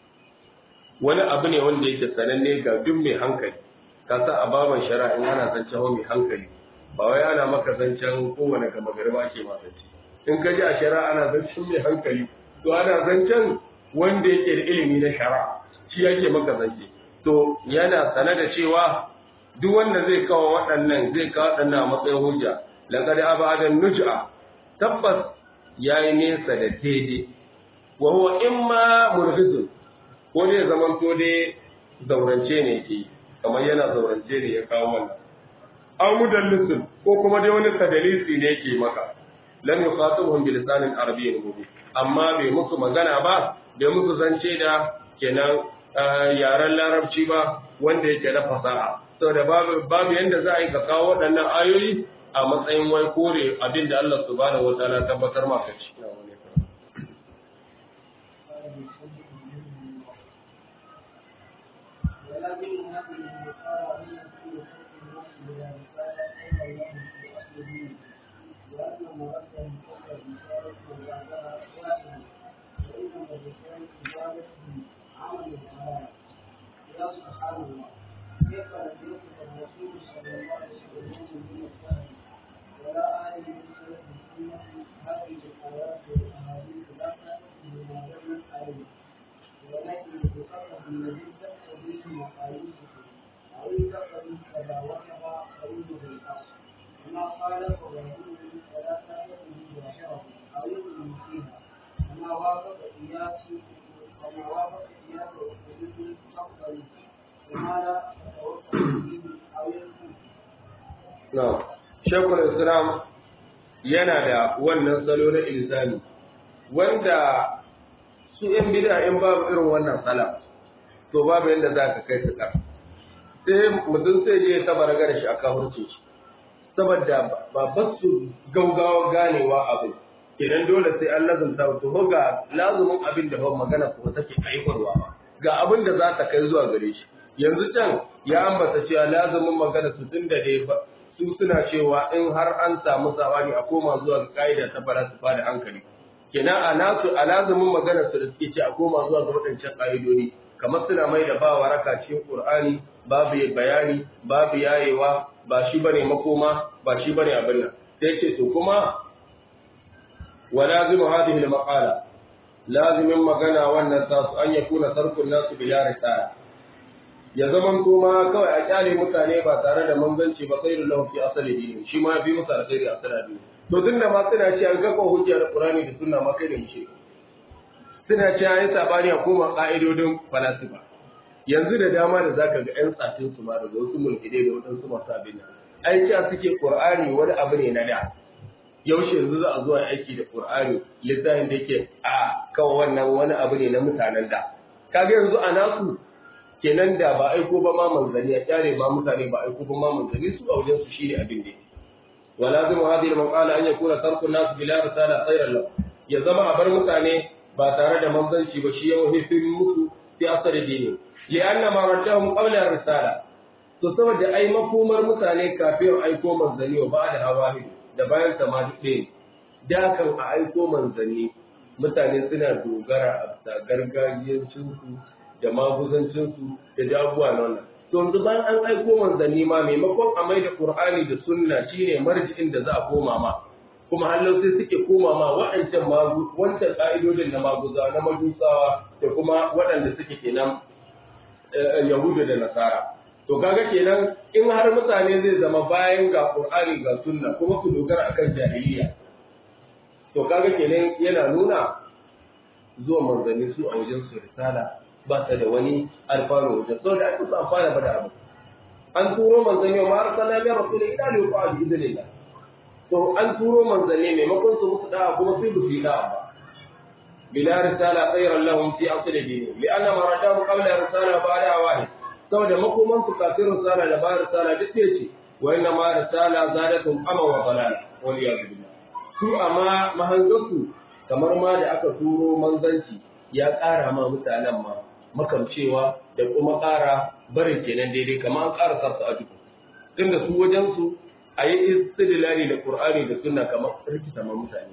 S1: wani abu ne wanda yake sananne ga duk mai hankali ka sa a baban shari'a in ana zancen mai hankali ba wai ana maka zancen kowane gama gari ba ke zance in ka ji a shari'a ana zancen mai hankali to ana zancen wanda yake da ilimi na shari'a shi yake maka zance to yana sane da cewa duk wanda zai kawo waɗannan zai kawo waɗannan a matsayin hujja laqad abadan nuj'a tabbas yayi nesa da daidai wa huwa imma murhizun ko dai zaman to dai zaurance ne yake kamar yana zaurance ne ya kawo wannan aw mudallisun ko kuma dai wani tadalisi ne yake maka lam yuqatibuhum bi lisanin arabiyyin mubin amma bai musu magana ba bai musu zance da kenan yaren larabci ba wanda yake da fasaha saboda babu babu yanda za a yi ka kawo waɗannan ayoyi a matsayin wai kore abin da Allah subhanahu wataala tabbatar maka shi
S2: ولكن هذه البشارة هي في حكم النفس بلا رسالة إلا الله في أصل الدين لأن مرد الكفر رسالة وبعدها واحد وإنما الرسالة إجابته عمل الحلال يا سبحان الله كيف لم يكن الرسول صلى الله عليه وسلم من الفهم ولا آل من سلف السنة هذه الآيات والأحاديث لا تأتي بما دلت عليه ولكن بسبب الذي تقتضيه مقاييسه أو تقتضي تباوتها فإنه الأصل وما خالف ويقول فلا تأتي ظاهره أو يؤمن فيها وما وافق قياس وما وافق قياس وحدود تقتضي وما لا تتوقف به أو يكون
S1: na'am shekul islam yana da wannan salo na ilzami wanda su ‘yan bida in babu irin wannan sala to babu yadda za ka kai su ƙar sai mutum sai je ta baraga da shi a kafurce shi saboda ba ba su gaugawa ganewa abu kenan dole sai an lazumta to ga lazumin abin da ba magana ko take aiwarwa ba ga abin da za ta kai zuwa gare shi yanzu can ya ambata cewa lazumin magana su tun da dai su suna cewa in har an samu sabani a koma zuwa ga ka'ida ta falasifa da hankali kenan a nasu a lazumin magana su da suke ce a koma zuwa ga waɗancan ƙa'idodi kamar suna mai da ba waraka cikin Qur'ani babu bayani babu yayewa ba shi bane makoma ba shi bane abin nan sai ce to kuma wa lazimu hadhihi al-maqala lazimin magana wannan tasu an yakuna sarfun nasu bila risala ya zaman kuma kawai a kyale mutane ba tare da manzanci ba sai lahu fi asali dini shi ma fi musa alkhairi asali dini to tunda ma suna ce an kafa hujja da Qur'ani da sunna ma kai da mushe suna ce an yi sabani a koma ka'idodin falasifa yanzu da dama da zaka ga ƴan tsafin su ma daga wasu mulkide da waɗansu masu abin nan ai cewa suke Qur'ani wani abu ne na da yaushe yanzu za a zuwa aiki da Qur'ani littafin da yake a kawai wannan wani abu ne na mutanen da kaga yanzu a nasu kenan da ba aiko ba ma manzanni a kyare ma mutane ba aiko ba ma manzanni su a wajen su shine abin da wala zama hadhihi al-maqala an yakuna tarku nas bila risala khayran lahu ya zama a bar mutane ba tare da manzanci ba shi yau hifin musu fi asari dini li anna ma raddahum qabla risala to saboda ai makomar mutane kafin aiko manzanni wa ba da hawahi da bayan sama duk ɗaya da kan a aiko manzanni mutane suna dogara a bisa gargajiyancinsu da maguzancinsu da jagowa na wannan. To yanzu bayan an aiko manzanni ma maimakon a mai da Qur'ani da sunna shine marji'in da za a koma ma. Kuma hallau sai suke koma ma waɗancan magu wancan ƙa'idodin na maguza na majusawa da kuma waɗanda suke kenan Yahuda da Nasara. To kaga kenan in har mutane zai zama bayan ga Qur'ani ga sunna kuma su dogara akan jahiliya. To kaga kenan yana nuna zuwa manzanni su a wajen su risala ba ta da wani alfano wajen saboda aka su amfana ba da abu an turo manzanni ma arsala min rasul ila li yuqa bi idnillah to an turo manzanni maimakon su musu da'a kuma sai su yi da'a ba bila risala khayran lahum fi asl dini li anna ma radahu qabla risala ba'da wahid saboda makoman su kafin risala da ba risala duk ce wa inna ma risala zadatum ama wa dalal wal iyad billah su amma mahangasu kamar ma da aka turo manzanci ya ƙara ma mutanen ma makamcewa da kuma ƙara barin kenan daidai kamar an ƙara sarsu a duku tunda su wajen su a yi istidlali da qur'ani da sunna kamar rikita ma mutane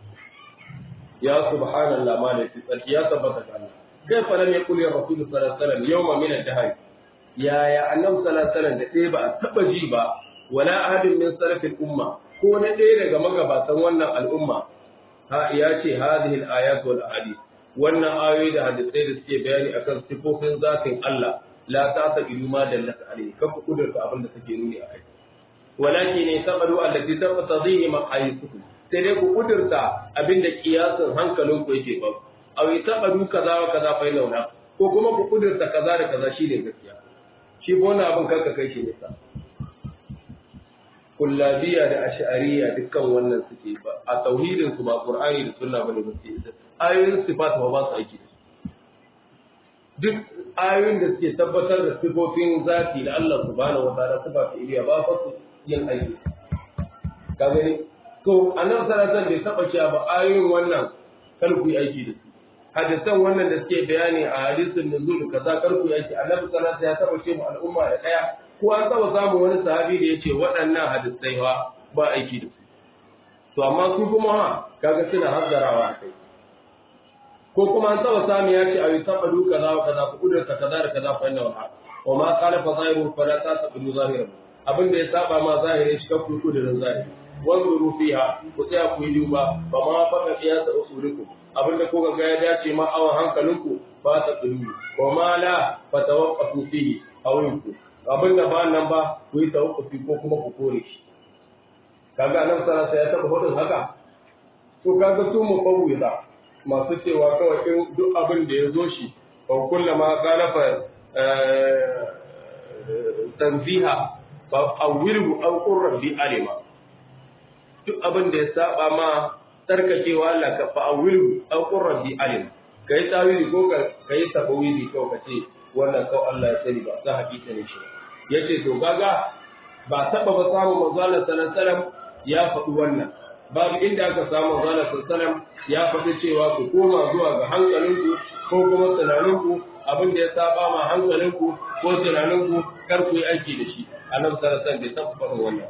S1: ya subhanallah ma da tsarki ya tabbata ga Allah kai fa lam yaqul ya rasul sallallahu alaihi wasallam yawma min ad-dahr ya ya annabi sallallahu alaihi wasallam da ɗaya ba a taba ji ba wala ahadin min salafil umma ko na ɗaya daga magabatan wannan al'umma ha ya ce hadhihi al-ayat wal ahadith wannan ayoyi da hadisai da suke bayani akan sifofin zatin Allah la ta ta ilma da Allah alaihi ka ku kudurta abin da take nuni akai walakin ne sabaru allati taqtadihi maqayisukum sai dai ku kudurta abin da kiyasin hankalin ku yake ba aw sabaru kaza wa kaza fa launa ko kuma ku kudurta kaza da kaza shine gaskiya shi bona abin kanka kai shi nisa kullabiya da ash'ariya dukkan wannan suke ba a tauhidin su ba qur'ani da sunna bane ba su ayoyin sifat ba ba su aiki da duk ayoyin da suke tabbatar da sifofin zati da Allah subhanahu wa ta'ala sifa ta iliya ba fa su yin aiki ka gani to annabi sallallahu alaihi bai taba cewa ba ayoyin wannan kar ku yi aiki da su hadisan wannan da suke bayani a hadisin nuzul kaza kar ku yi aiki annabi sallallahu alaihi ya taba ce mu al'umma da daya ko an taba samun wani sahabi da yace waɗannan hadisai ba ba aiki da su to amma su kuma ha kaga suna hazzarawa a kai ko kuma an taba sami ya ce a yi taba du kaza wa kaza ku kudurta kaza da kaza fa inna wa wa ma qala fa zahiru fa la tasabu zahiran abin da ya saba ma zahiri shi ka ku kudurin zahiri wanzuru fiha ku tsaya ku yi duba ba ma fa ka qiyasa usulikum abin da kuka ga ya dace ma awan hankalinku ba ta kudu wa ma la fa tawaqqafu fihi awinku abin da ba nan ba ku yi tawaqqufi ko kuma ku kore shi kaga nan sallallahu alaihi ya taba hudun haka to kaga su mu fawwiza masu cewa kawai in duk abin da ya zo shi wa kullama galafa tanziha fa awwilhu aw qurra bi alima duk abin da ya saba ma tarkacewa Allah ka fa awwilhu aw qurra bi alima kai tawili ko ka kai tafawili ko ka ce wannan kawai Allah ya sani ba za hakika ne shi yace to gaga ba taɓa ba samun manzo Allah sallallahu alaihi wasallam ya faɗi wannan babu inda aka samu manzo Allah sallallahu alaihi wasallam ya faɗi cewa ku koma zuwa ga hankalinku ko kuma tunaninku abin da ya saba ma hankalinku ko tunaninku kar ku yi aiki da shi annabi sallallahu alaihi wasallam bai taɓa faɗin wannan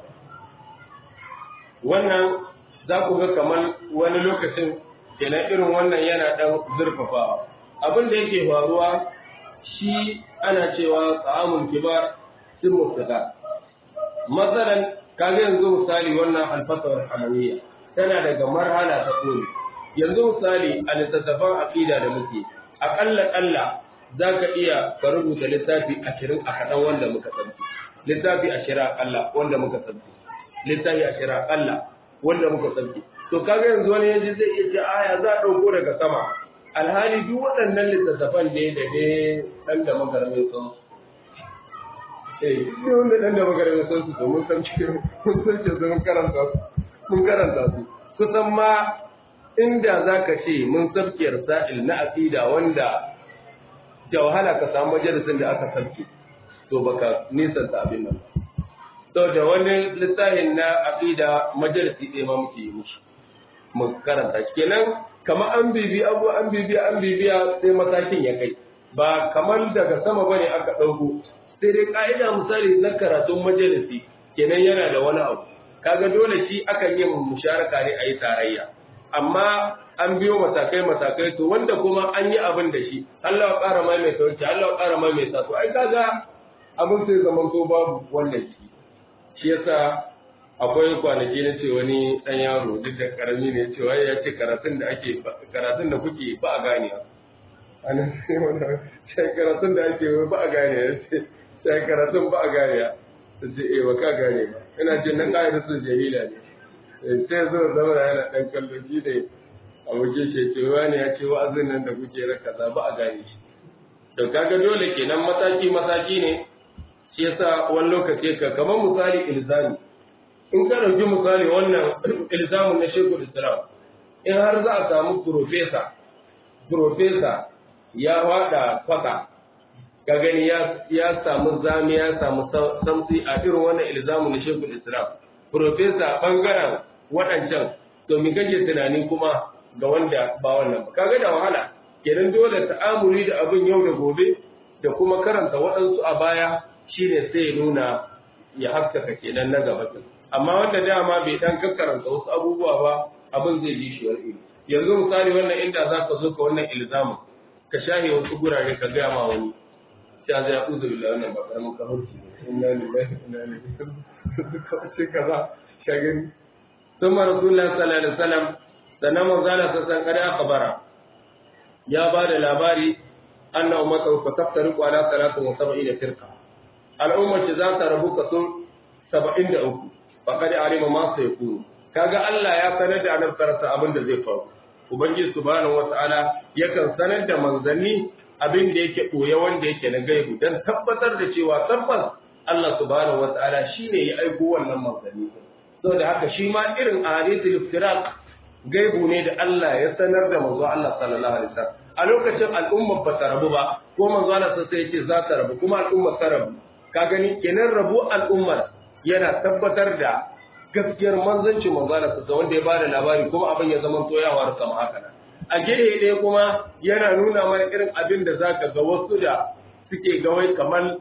S1: wannan za ku ga kamar wani lokacin kenan irin wannan yana ɗan zurfafawa abin da yake faruwa shi ana cewa ta'amul kibar sun mustaka masalan kaga yanzu misali wannan alfasar hamawiyya tana daga marhala ta koli yanzu misali a littattafan aqida da muke aƙalla ƙalla za ka iya ka rubuta littafi ashirin a kaɗan wanda muka sabbi littafi ashirin aƙalla wanda muka sabbi littafi ashirin aƙalla wanda muka sabbi to kaga yanzu wani yanzu zai iya ce aya za a ɗauko daga sama alhali duk waɗannan littattafan ne da ne ɗan da magarmin sun eh duk wanda ɗan da magarmin sun su to mun san cikin mun san ce mun karanta su mun karanta su kusan ma inda za ka ce mun sabkiyar sa'il na aqida wanda da wahala ka samu majalisin da aka sabke to baka nisanta abin nan to da wani littafin na aqida majalisi ɗaya ma muke yi mushi mu karanta shi kenan kamar an bibi abu an bibiya an bibiya sai matakin ya kai ba kamar daga sama bane aka ɗauko sai dai ka'ida misali na karatun majalisi kenan yana da wani abu kaga dole shi akan yin musharaka ne a yi tarayya amma an biyo matakai matakai to wanda kuma an yi abin da shi Allah ya ƙara mai mai sauki Allah ya ƙara mai mai sa to ai kaga abin sai zaman to babu wannan shi shi yasa akwai kwanaki na ce wani ɗan yaro duk da karami ne cewa ya ce karatun da ake karatun da kuke ba a gane ana sai wannan sai karatun da ake ba a gane ya ce sai karatun ba a gane ya ce eh ba ka gane ba ina jin nan ƙa'idar su jahila ne sai zo zama yana ɗan kallon shi ne a waje ce ce wani ya ce wa'azin nan da kuke raka za ba a gane shi to kaga dole kenan mataki mataki ne shi yasa wani lokaci ka kamar misali ilzami in ka ɗauki misali wannan ilzamin na shekul islam in har za a samu profesa profesa ya wada kwata ka gani ya samu zami ya samu samsi a irin wannan ilzamin na shekul islam profesa bangaren waɗancan to mi kake tunani kuma ga wanda ba wannan ba kaga da wahala kenan dole ta'amuli da abin yau da gobe da kuma karanta waɗansu a baya shine sai nuna ya haskaka kenan na gaba amma wanda dama bai dan karanta wasu abubuwa ba abin zai ji shi wani yanzu misali wannan inda za ka zo ka wannan ilzamin ka shahe wasu gurare ka gaya ma wani sai zai ya uzu billahi wannan ba karamin kafarci ne inna lillahi wa inna ilaihi raji'un duka wace kaza shagari ثم رسول الله صلى الله عليه وسلم sannan manzala sassan kada akhbara ya ba da labari anna ummatu fa taftariqu ala 73 firqa al'ummar ce za ta rabu kaso 73 faqad alima ma sayakunu kaga Allah ya sanar da annabi sarasa abin da zai faru ubangiji subhanahu wataala yakan sanar da manzanni abin da yake boye wanda yake na gaibu dan tabbatar da cewa tabbas Allah subhanahu wataala shine ya aiko wannan manzanni saboda haka shi ma irin ahadithul iftiraq gaibu ne da Allah ya sanar da manzo Allah sallallahu alaihi wasallam a lokacin al'ummar ba ta rabu ba ko manzo Allah sai ya ce za ta rabu kuma al'ummar ta rabu ka gani kenan rabu al'ummar yana tabbatar da gaskiyar manzancin manzo Allah sai wanda ya bada labari kuma abin ya zama toyawa da kama haka nan a gehe ɗaya kuma yana nuna mana irin abin da zaka ga wasu da suke gawai kamar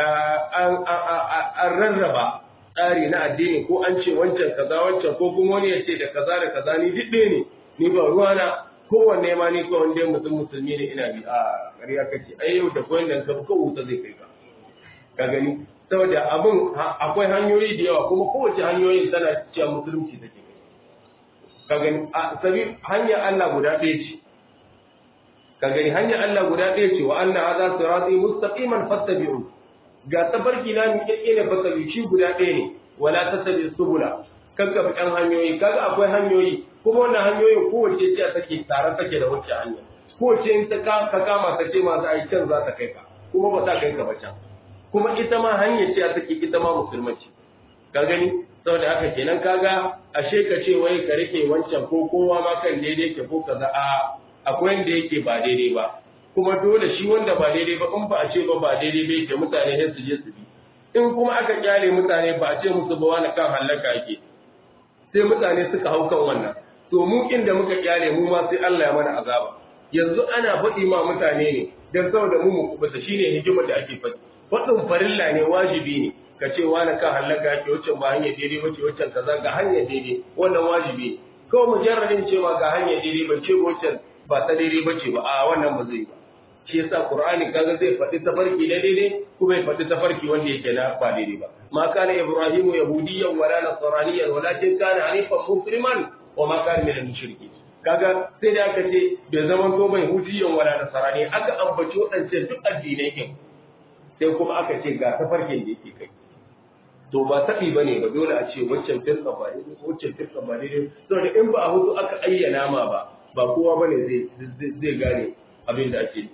S1: an rarraba tsari na addini ko an ce wancan kaza wancan ko kuma wani ya ce da kaza da kaza ni duk ne ni ba ruwana kowanne ma ni ko wanda mutum musulmi ne ina bi a ƙarya kace ai yau da koyan nan ka ko wuta zai kai ka ka gani saboda abin akwai hanyoyi da yawa kuma kowace hanyoyin tana cewa musulunci take ka gani a sabi hanya Allah guda ɗaya ce ka gani hanya Allah guda ɗaya ce wa anna hadha sirati mustaqiman fattabi'u ga tafarki na mi kike ne fasabi shi guda ɗaya ne wala tasabi subula kanka bi kan hanyoyi kaga akwai hanyoyi kuma wannan hanyoyin kowace ce take tare take da wacce hanya kowace in ta ka kama ta ce ma za a yi can za ta kai ka kuma ba ta kai ka ba can kuma ita ma hanya ce take ita ma musulmanci ka gani saboda haka kenan kaga ashe ka ce wai ka rike wancan ko kowa ma kan daidai ke ko kaza a akwai wanda yake ba daidai ba kuma dole shi wanda ba daidai ba in ba a ce ba ba daidai ba yake mutane sai su je su bi in kuma aka kyale mutane ba a ce musu ba wani kan hallaka yake sai mutane suka hau kan wannan to mu inda muka kyale mu ma sai Allah ya mana azaba yanzu ana faɗi ma mutane ne dan saboda mu mu kubuta shine hikimar da ake faɗi faɗin farilla ne wajibi ne ka ce wani kan hallaka yake wacce ba hanyar daidai bace wacce kaza ga hanyar daidai wannan wajibi ne kawai mujarradin cewa ga hanyar daidai ba ce wacce ba ta daidai bace ba a wannan ba zai ba shi yasa qur'ani kaga zai faɗi tafarki na daidai kuma ya faɗi tafarki wanda yake na ba daidai ba ma kana ibrahimu yahudiyyan wala nasraniyyan walakin kana hanifan musliman wa ma kana minal mushrikeen kaga sai da aka ce bai zama to bai hudiyyan wala nasrani aka ambaci waɗancan duk addinai kin sai kuma aka ce ga tafarkin da yake kai to ba taɓi ba ne ba dole a ce waccan firka ba ne waccan firka ba ne saboda in ba a hutu aka ayyana ma ba ba kowa ba ne zai gane abin da ake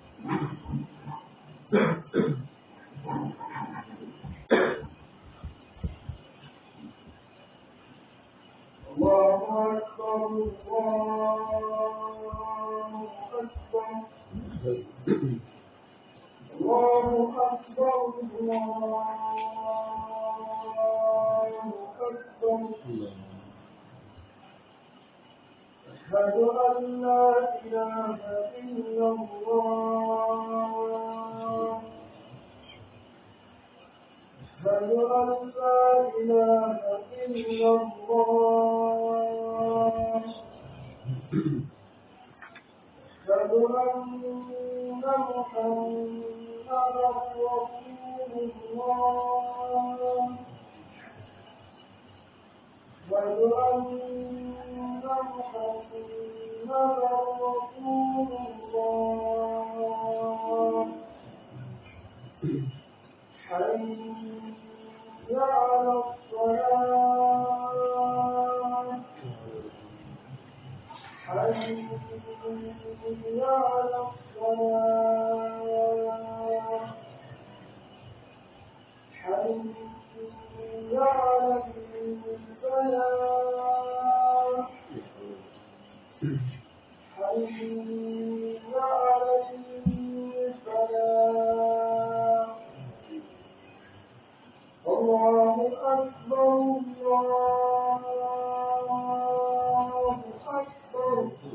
S2: الله أكبر الله أكبر الله أكبر الله أكبر أشهد أن لا إله إلا الله أشهد أن لا إله إلا الله أشهد أن محمدا رسول الله أشهد أن محمدا رسول الله حي على الصلاة حي على الصلاة حي على الفلاح حي على الفلاح الله أكبر الله أكبر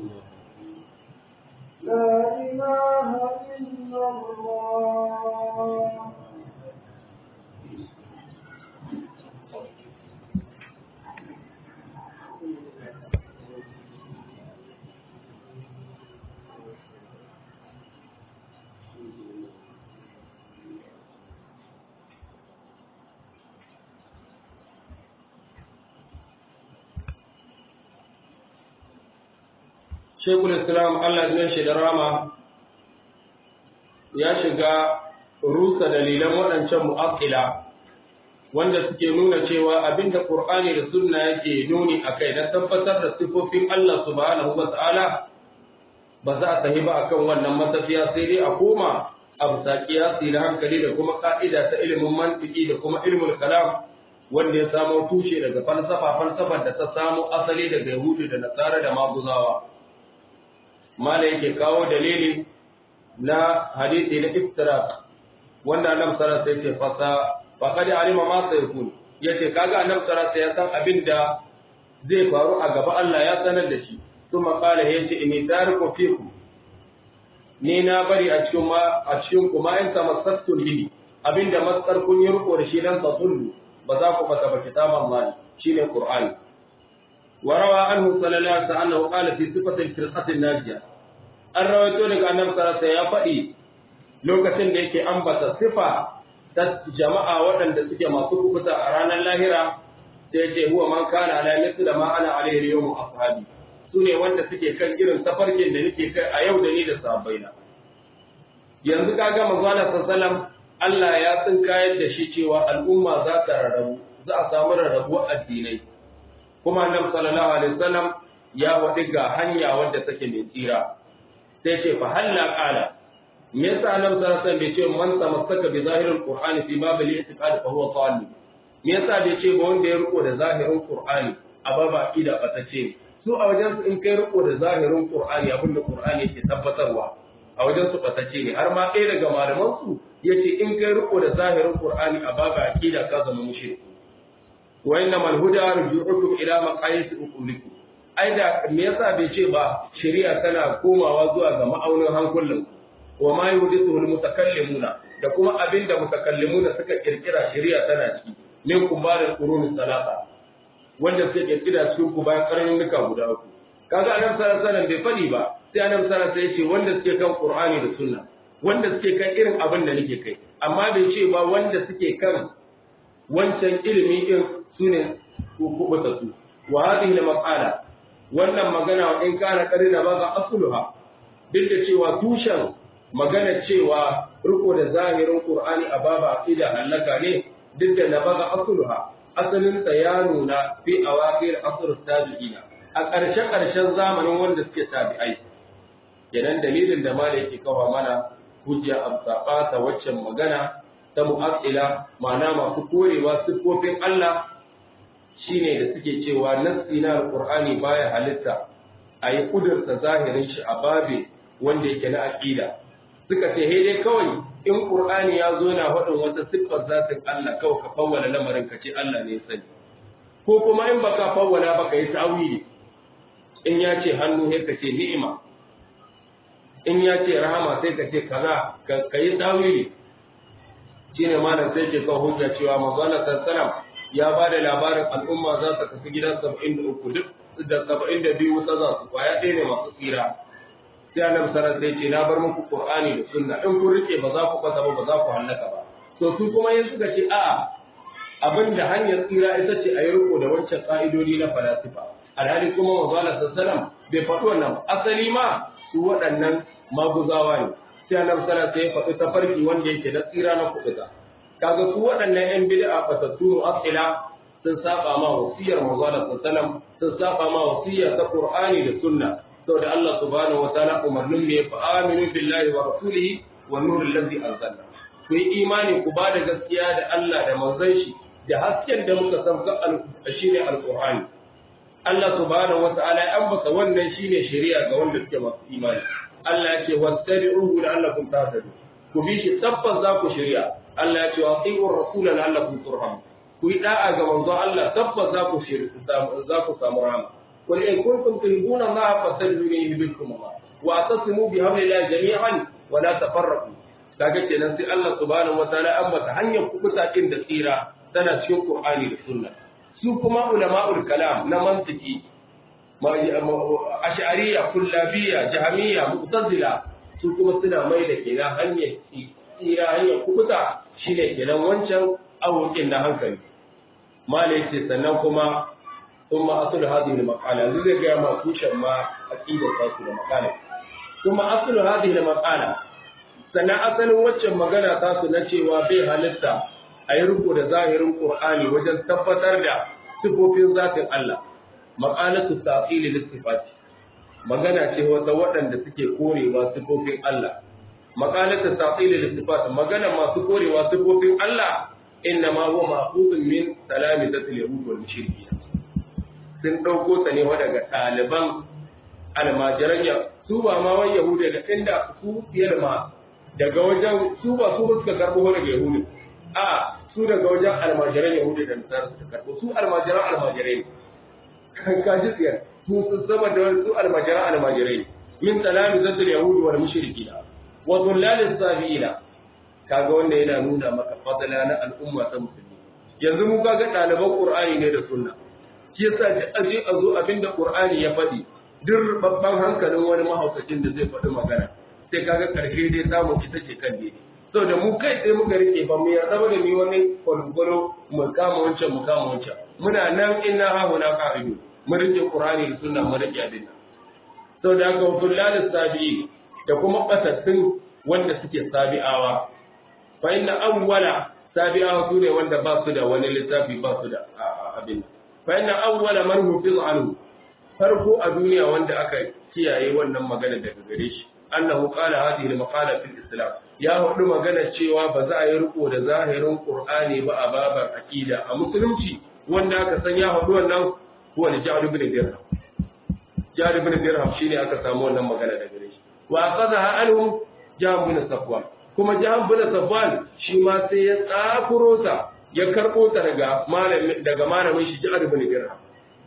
S2: لا إله إلا الله
S1: Shekul Islam Allah zai shi da rama ya shiga rusa dalilan waɗancan mu'aqqila wanda suke nuna cewa abinda Qur'ani da Sunna yake nuni akai na tabbatar da sifofin Allah subhanahu wa ta'ala ba za a tahi ba akan wannan matafiya sai dai a koma a bisa kiyasi da hankali da kuma ka'ida ta ilimin mantiki da kuma ilmul kalam wanda ya samo tushe daga falsafa falsafar da ta samo asali daga Yahudu da Nasara da Maguzawa mala yake kawo dalili na hadisi na iftirak wanda annabi sallallahu alaihi wasallam fasa faqad alima ma sayakun yace kaga annabi sallallahu alaihi wasallam ya san abin da zai faru a gaba Allah ya sanar da shi kuma kala yace inni tariku fiku ni na bari a cikin ma a cikin ku ma in tamassattu bihi abinda matsar kun yi riko da shi dan tasullu ba za ku bata ba kitaban Allah shine Qur'ani وروى عنه صلى الله عليه وسلم أنه قال في صفة الفرقة الناجية an rawaito daga annabi sallallahu ya faɗi lokacin da yake ambata sifa ta jama'a waɗanda suke masu kubuta a ranar lahira sai ya ce huwa man kana ala mithli da ma ana alaihi yawm ashabi su ne wanda suke kan irin tafarkin da nake kai a yau da ni da sahabbaina yanzu kaga manzo Allah sallallahu Allah ya tsinkayar da shi cewa al'umma za ta rarrabu za a samu rarrabuwar addinai kuma annabi sallallahu alaihi wasallam ya faɗi ga hanya wadda take mai tsira sai ce fa halla qala me yasa annabi sallallahu alaihi wasallam bai ce man tamassaka bi zahiril qur'ani fi bab al-i'tiqad fa huwa salih me yasa bai ce ba wanda ya riko da zahirin qur'ani a baba ida batace su a wajen su in kai riko da zahirin qur'ani abin da qur'ani yake tabbatarwa a wajen su batace ne har ma ɗaya daga malaman su yace in kai riko da zahirin qur'ani a baba aqida ka zama mushrik wa inna mal huda rujuukum ila maqayis uqulikum ai da me yasa bai ce ba shari'a tana komawa zuwa ga ma'aunin hankulan wa ma yuhdithu al mutakallimuna da kuma abinda mutakallimuna suka kirkira shari'a tana ciki min kubarin qurun salata wanda suke kirkira cikin ku bayan karnuka guda uku kaga annabi sallallahu alaihi wasallam bai fadi ba sai annabi sallallahu alaihi wasallam ya ce wanda suke kan qur'ani da sunna wanda suke kan irin abin da nake kai amma bai ce ba wanda suke kan wancan ilimi din sune kubuta su wa hadhihi al-maqala wannan magana in kana karina ba ga asluha duk da cewa tushen magana cewa riko da zahirin qur'ani a baba aqida halaka ne duk da na baga asluha asalin sa ya nuna fi awaqir asr tabi'ina a ƙarshe ƙarshen zamanin wanda suke tabi'ai kenan dalilin da malai yake kawo mana hujja a ta waccan magana ta mu'attila ma'ana masu korewa siffofin Allah shine da suke cewa nassi na alqur'ani baya halitta a yi kudurta zahirin shi a babe wanda yake na aqida suka ce he dai kawai in qur'ani ya zo na faɗin wata siffar zatin Allah kawai ka fawwala lamarin ka ce Allah ne ya sani ko kuma in baka fawwala baka yi tawili in ya ce hannu sai ka ce ni'ima in ya ce rahama sai ka ce kaza ka yi tawili shine malam sai ke kawo hujja cewa manzo Allah sallallahu ya ba da labarin al'umma za su tafi gidan 73 duk da 72 wuta za su kwaya ɗaya ne masu tsira sai annabi sallallahu alaihi ce na bar muku qur'ani da sunna in kun rike ba za ku kasa ba ba za ku hallaka ba to su kuma yin suka ce a'a abin da hanyar tsira ita ce a yi riko da wancan ka'idodi na falasifa alhali kuma manzo Allah sallallahu bai faɗi wannan asali ma su waɗannan maguzawa ne sai annabi sallallahu alaihi ya faɗi tafarki wanda yake da tsira na kuɗuta kaga su waɗannan yan bid'a fatattu asila sun saba ma wasiyar manzo Allah sallallahu sun saba ma wasiyar ta Qur'ani da sunna saboda Allah subhanahu wa ta'ala umarnin ne fa aminu billahi wa rasulihi wa nuril ladzi anzalna ku yi imani ku ba da gaskiya da Allah da manzon shi da hasken da muka sauka shine alqur'ani Allah subhanahu wa ta'ala ya ambata wannan shine shari'a ga wanda suke masu imani Allah ya ce wattabi'uhu la'allakum tahtadun ku bi shi tabbas za ku shari'a Allah ya ce wa ati'ur rasula la'allakum turhamun ku yi da'a ga manzo Allah tabbas za ku shari'a za ku samu rahama قل إن كنتم تحبون الله فاتبعوني يحببكم الله واعتصموا بحبل الله جميعا ولا تفرقوا kaga kenan sai Allah subhanahu wataala an mata hanyar kubuta din da tsira tana cikin Qur'ani da Sunna su kuma ulama'ul kalam na mantiki ash'ariyya kullabiyya jahmiyya mu'tazila su kuma suna mai da kenan hanyar tsira hanyar kubuta shine kenan wancan awokin na hankali malai ce sannan kuma ثم أصل هذه المقالة الذي جاء ما كوشا ما أكيد تاسو المقالة ثم أصل هذه المقالة سنة أصل وجه مغانا تاسو نشي وبي هلتا أي ركو دا ظاهر القرآن وجن تفتر دا سفوفين ذات الله مقالة التعطيل للصفات magana ce wata waɗanda suke korewa sifofin Allah maqalat at-ta'til lis-sifat magana masu korewa sifofin Allah inna ma huwa ma'khudun min talamizatil yahud wal mushrikin sun ɗauko ta ne daga ɗaliban almajiran ya su ba ma wani yahudu daga inda su biyar ma daga wajen su ba su suka karɓo daga yahudu a su daga wajen almajiran yahudu da nasara suka karɓo su almajiran almajirai kan kaji tsiyar su sun sama da su almajiran almajirai min talami zatul yahudu wal mushrikina wa dhullalis sabiina kaga wanda yana nuna maka fadala na al'umma ta musulmi yanzu mu kaga ɗaliban qur'ani ne da sunna shi yasa da aje a zo abinda Qur'ani ya faɗi duk babban hankalin wani mahaukacin da zai faɗi magana sai kaga karshe dai samu ita ce kan daidai saboda mu kai sai muka rike ba mu yarda ba da mu wani kwalkwalo mu kama wancan mu kama wancan muna nan inna ha huna qa'idu mu rike Qur'ani da sunna mu rike adina saboda haka wutullal sabi'i da kuma basattun wanda suke sabi'awa fa inna awwala sabi'awa su ne wanda ba su da wani littafi ba su da abin فإن أول من حفظ عنه farko a duniya wanda aka kiyaye wannan magana daga gare shi annahu qala hadhihi al-maqala fil islam ya hudu magana cewa ba za a yi riko da zahirin qur'ani ba a babar aqida a musulunci wanda aka san ya hudu wannan huwa al-ja'd ibn dirham ja'd ibn dirham shine aka samu wannan magana daga gare shi wa aqadha anhu ja'd ibn safwan kuma jihar bin safwan shi ma sai ya tsakuro ta ya karɓo ta daga malamin daga malamin shi jihar bin dirham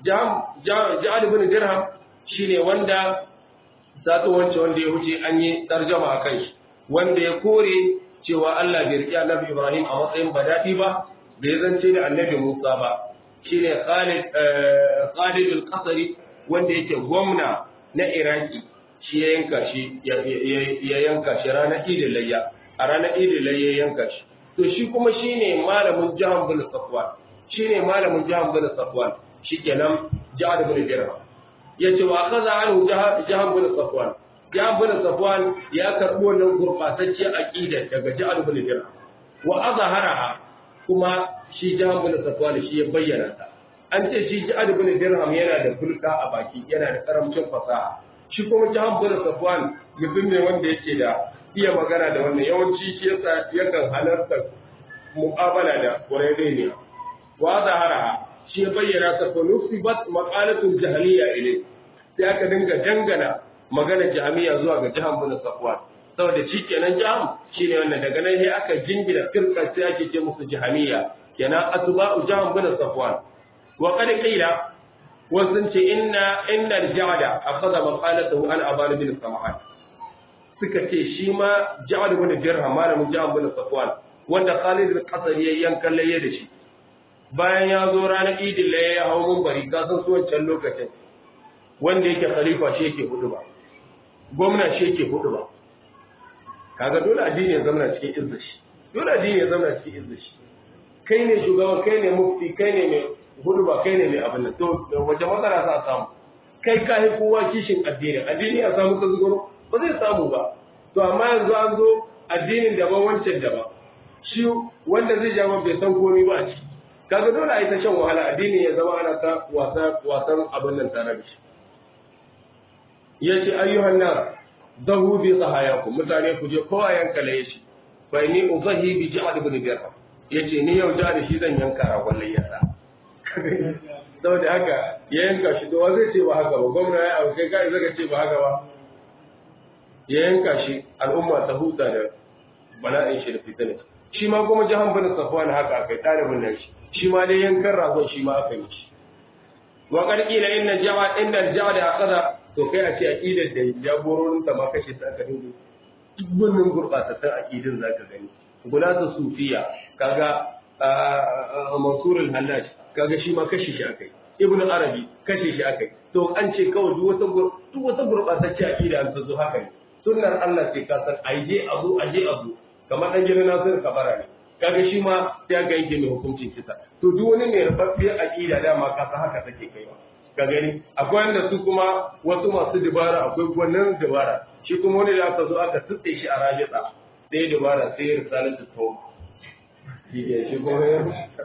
S1: jihar bin dirham shine wanda sato wance wanda ya wuce an yi tarjama a kai shi wanda ya kore cewa Allah bai riƙe annabi Ibrahim a matsayin badadi ba bai zance da annabi Musa ba shine Khalid Khalid al-Qasri wanda yake gwamna na Iraki shi ya yanka shi ya yanka shi ranar Idil Layya a ranar Idil Layya ya yanka shi to shi kuma shine malamin Jahan bin Safwan shine malamin Jahan bin Safwan shikenan Ja'ad bin Dirham yace wa kaza anhu Jahan bin Safwan Jahan bin Safwan ya karbo wannan gurbatacce aqida daga Ja'ad bin Dirham wa azharaha kuma shi Jahan bin Safwan shi ya bayyana ta an ce shi Ja'ad bin Dirham yana da fulka a baki yana da karamcin fasaha shi kuma Jahan bin Safwan mutum ne wanda yake da iya magana da wannan yawanci shi yasa yakan halarta mu'amala da Qurayni wa zahara shi ya bayyana ta fa nusibat maqalatul jahiliya ilay sai aka dinga dangana magana jami'a zuwa ga Jahan bin Safwan saboda shi kenan Jaham shine wannan daga nan sai aka jingina firqa sai ake ce musu jahamiya kenan atba'u Jahan bin Safwan wa qad qila wasun ce inna inna al-ja'da akhadha maqalatahu an aban bin sam'an suka ce shi ma ja'ad bin dirham malamin Jahan bin Safwan wanda Khalid al-Qasri ya yankan laye da shi bayan ya zo ranar idin laye ya hau mumbari ka san su wancan lokacin wanda yake khalifa shi yake hudu ba gwamna shi yake hudu ba kaga dole addini ya zama cikin izza shi dole addini ya zama cikin izza shi kai ne shugaban kai ne mufti kai ne mai hudu ba kai ne mai abin nan to wace matsala za a samu kai ka yi kowa kishin addini addini ya samu tasgaro ba zai samu ba to amma yanzu an zo addinin daban wancan daban shi wanda zai jama bai san komai ba a ciki kaga dole a yi ta shan wahala addini ya zama ana ta wasa wasan abin nan tare da shi yace ayyuhan nas dahu bi sahayakum mutane ku je kowa yanka laye shi fa ni uzahi bi ja'd ibn dirham yace ni yau da shi zan yanka ragon layyarsa saboda haka ya yanka shi to wa zai ce ba haka ba gwamna ya abu kai kai zaka ce ba haka ba ya yanka shi al'umma ta huta da bala'in shi da fitina shi ma kuma jahan bin safwan haka akai talibin nan shi shi ma dai yankan ragon shi ma aka yi shi wa qad qila inna ja'a inna ja'a aqada to kai a ce aqidar da jagororin ta ma kashe ta aka dinga dubbunin gurbatattun aqidin zaka gani gulatu sufiya kaga mansur al-hallaj kaga shi ma kashe shi akai ibnu arabi kashe shi akai to an ce kawai duk wata duk wata gurbatacce aqida an zo haka ne sunnar Allah ce ka san aje abu aje abu kamar dan gidan Nasir Kabara ne kaga shi ma sai ga yake mai hukuncin kisa to duk wani mai rubaffiyar aqida dama ka san haka take kaiwa ka gani akwai wanda su kuma wasu masu dubara akwai wannan dubara shi kuma wani da aka zo aka tutse shi a rajita sai dubara sai ya risalar da to shi ke shi kuma ya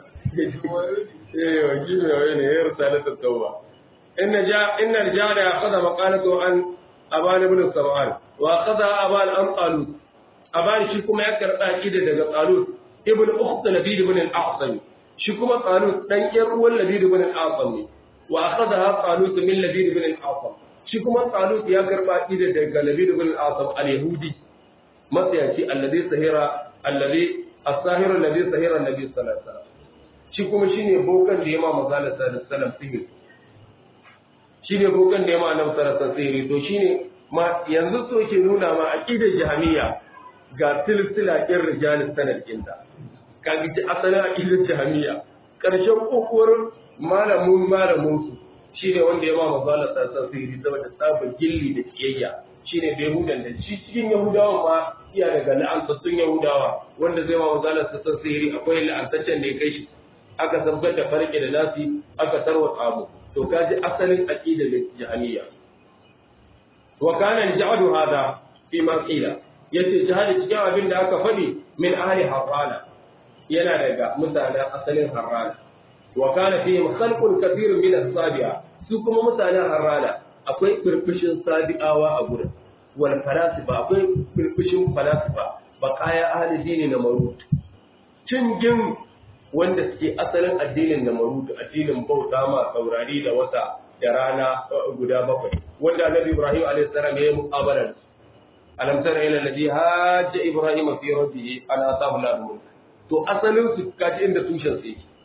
S1: eh wa gimi wa ne ya risalar da tauba inna ja inna jada ya qada maqalatu an aban ibn sarwan wa qada aban an qalut aban shi kuma ya karba kida daga qalut ibn ukht labid ibn al-a'sam shi kuma qalut dan yar uwan labid ibn al-a'sam ne wa akhadha talut min labid ibn al-asam shi kuma talut ya karba ida daga labid ibn al-asam al-yahudi matsayaci alladhi sahira alladhi as-sahir alladhi sahira annabi sallallahu alaihi wasallam shi kuma shine bokan da yama manzo sallallahu alaihi wasallam sihir shine bokan da yama annabi sallallahu alaihi wasallam sihiri to shine ma yanzu so ke nuna ma aqidar jahmiya ga silsila kin rijalis sanad kinta kaga asalin aqidar jahmiya karshen kokuwar malamin malamin su shine wanda ya ba manzo sassan sihiri saboda tsabin gilli da kiyayya shine bai hudan da shi cikin yahudawa ma iya daga la'antattun yahudawa wanda zai ma manzo sassan sihiri akwai la'antaccen da ya kai shi aka sabgar da farke da nasi aka tarwata abu to kaji asalin aqida da jahiliya wa kana ja'adu hada fi ma qila yace jihadi cikin abin da aka faɗi min ahli harrana yana daga mutanen asalin harrana wa kana fihim khalqun kathirun min as-sabi'a su kuma mutanen harrana akwai firfishin sabi'awa a gurin wal falasifa akwai firfishin falasifa baqaya ahli dini na marut cingin wanda suke asalin addinin na marut addinin bauta ma saurari da wata da rana guda bakwai wanda annabi ibrahim alayhi salam ya yi muqabala alam tara ila alladhi hajja ibrahima fi rabbih an atahu lahu to asalin su kaji inda tushen su yake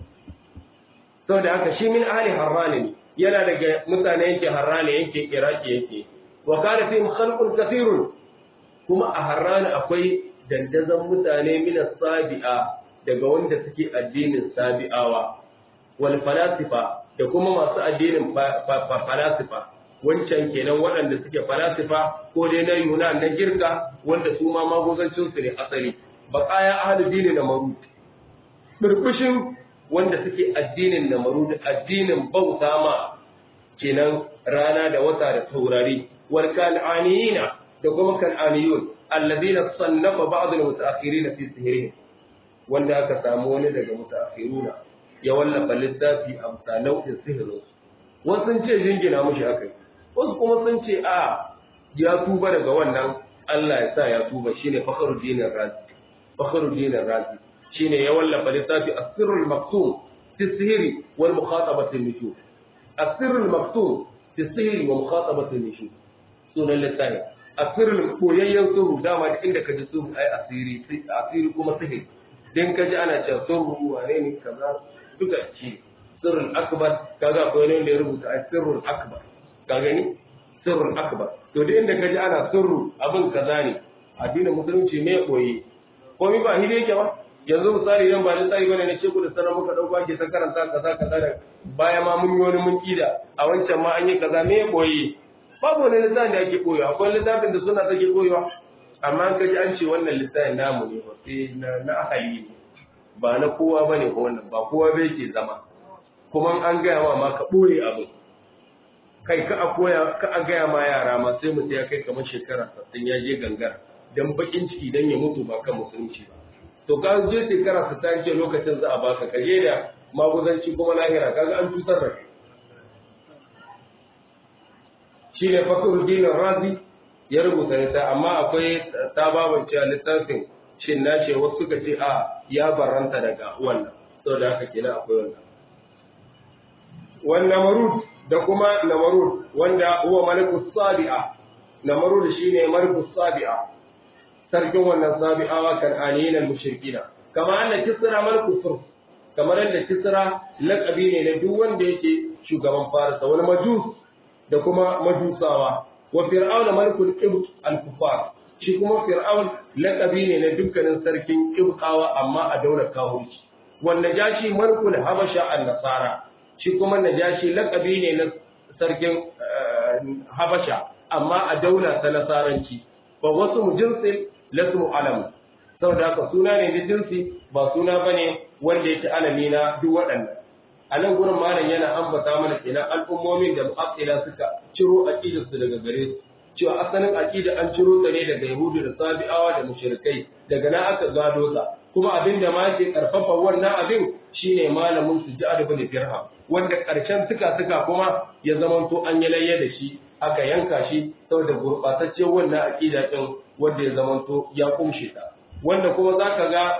S1: saboda haka shi min ahli harrani ne yana daga mutane yake harrani yake iraki yake wa kana fi khalqun kathirun kuma a harrani akwai dandazon mutane min sabi'a daga wanda suke addinin sabi'awa wal falasifa da kuma masu addinin falasifa wancan kenan waɗanda suke falasifa ko dai na Yunan na girka wanda su ma magozancin su ne asali baqaya ahli dini na marud burbushin wanda suke addinin na marud addinin bauta ma kenan rana da wata da taurari wal kan'aniyina da kuma kan'aniyun alladhina sannafa ba'd al-mutaakhirin fi sihrihim wanda aka samu wani daga mutaakhiruna ya wallafa littafi a bisa nau'in sihirin wasu sun ce jingina mushi akai wasu kuma sun ce a ya tuba daga wannan Allah ya sa ya tuba shine Fakhruddin Razi Fakhruddin Razi shine ya wallafa littafi As-Sirrul Maktum fi Sihri wal Mukhatabati an-Nujum As-Sirrul Maktum fi Sihri wa Mukhatabati an-Nujum sunan littafi As-Sirrul koyayyen sirru dama da inda ka ji sirru ai asiri asiri kuma sihiri dan ka ji ana cewa sirru wane ne kaza duka ci sirrul akbar kaga akwai wani da ya rubuta As-Sirrul Akbar ka gani sirrul akbar to duk inda kaji ana sirru abin kaza ne addinin musulunci me koyi ko mi ba hide yake ba yanzu misali idan ba da tsari bane ne sheku da sanar muka dauko ake ta karanta kaza kaza da baya ma mun yi wani mun kida a wancan ma an yi kaza me koyi babu wani littafin da ake koyo akwai littafin da suna take koyowa amma an kaji an ce wannan littafin namu ne ba sai na na ahali ne ba na kowa bane ko wannan ba kowa bai ke zama kuma an gaya ma ma ka boye abin kai ka a koya ka a gaya ma yara ma sai mutum ya kai kamar shekara sassan ya je gangar dan bakin ciki dan ya mutu ba kan musulunci ba to ka je shekara sassan ce lokacin za a baka ka je da maguzanci kuma lahira kaga an tutar da kai shine Fakhruddin Razi ya rubuta ta amma akwai tababan cewa littafin shin na ce wasu suka ce a ya baranta daga wannan saboda haka kenan akwai wannan wannan marud da kuma namarud wanda huwa malikus sabi'a namarud shine malikus sabi'a sarkin wannan sabi'awa kan aniyin al-mushrikina kama anna kisra malikus furs kamar yadda kisra laqabi ne na duk wanda yake shugaban farisa wani majus da kuma majusawa wa fir'aun malikul qibt al-kufar shi kuma fir'aun laqabi ne na dukkanin sarkin qibtawa amma a daular kawunci wanda jashi malikul habasha an-nasara shi kuma najashi lakabi ne na sarkin habasha amma a daula ta nasaranci ba wasu mu jinsin lasmu alam saboda haka suna ne na jinsi ba suna bane wanda yake alami na duk waɗannan a nan gurin malam yana ambata mana kenan al'ummomin da mu'attila suka ciro aqidar su daga gare su cewa asalin aqida an ciro ta ne daga yahudu da sabi'awa da mushrikai daga nan aka gado ta kuma abin da ma ke karfafa wannan abin shine malamin su ja'ad ibn dirham wanda karshen suka suka kuma ya zamanto an yi layya da shi aka yanka shi saboda gurbataccen wannan aqida din wanda ya zamanto ya kumshe ta wanda kuma zaka ga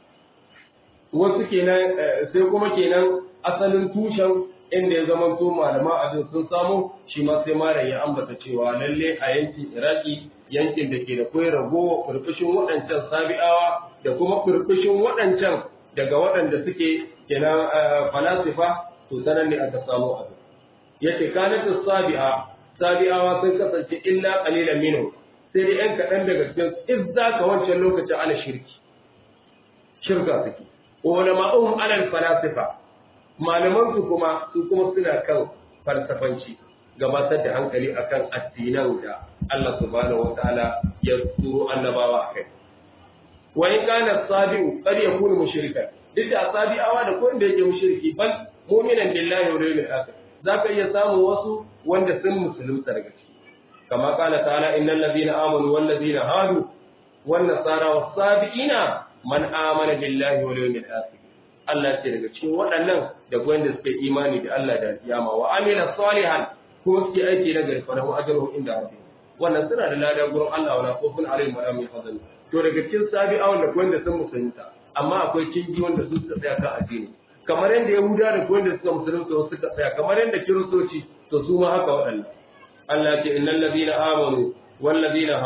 S1: wasu kenan sai kuma kenan asalin tushen inda ya zamanto malama abin sun samu shi ma sai malam ya ambata cewa lalle a yankin iraki yankin da ke da koyar ragowa kurkushin waɗancan sabi'awa da kuma kurkushin waɗancan daga waɗanda suke kenan falasifa to sanan ne aka samu abin yace kanat sabi'a sabi'awa sun kasance illa qalilan minhu sai dai yan kaɗan daga cikin izza ka wancan lokacin ala shirki shirka suke wala ma'um ala falasifa malaman su kuma su kuma suna kan falsafanci gabatar da hankali akan addinan da Allah subhanahu wataala ya turo annabawa akai wa in kana sabi'u qad yakunu mushrikan duk da sabi'awa da ko inda yake mushriki bal mu'minan billahi wa yawmil akhir zaka iya samu wasu wanda sun musulunta daga ciki kama qala ta'ala innal ladina amanu wal ladina hadu wan nasara was sabiina man amana billahi wal yawmil akhir Allah ce daga cikin waɗannan da wanda suka yi imani da Allah da kiyama wa amila salihan kuma suke aiki na gari fa lahu ajruhum inda rabbih wannan suna da lada gurin Allah wala khawfun alaihim wala hum yahzanun to daga cikin sabi'awan da wanda sun musulunta amma akwai kingi wanda su suka tsaya kan addini kamar yadda yahuda da wanda suka musulunta suka tsaya kamar yadda kiristoci to su ma haka waɗannan Allah ce innal ladina amanu wal ladina hadu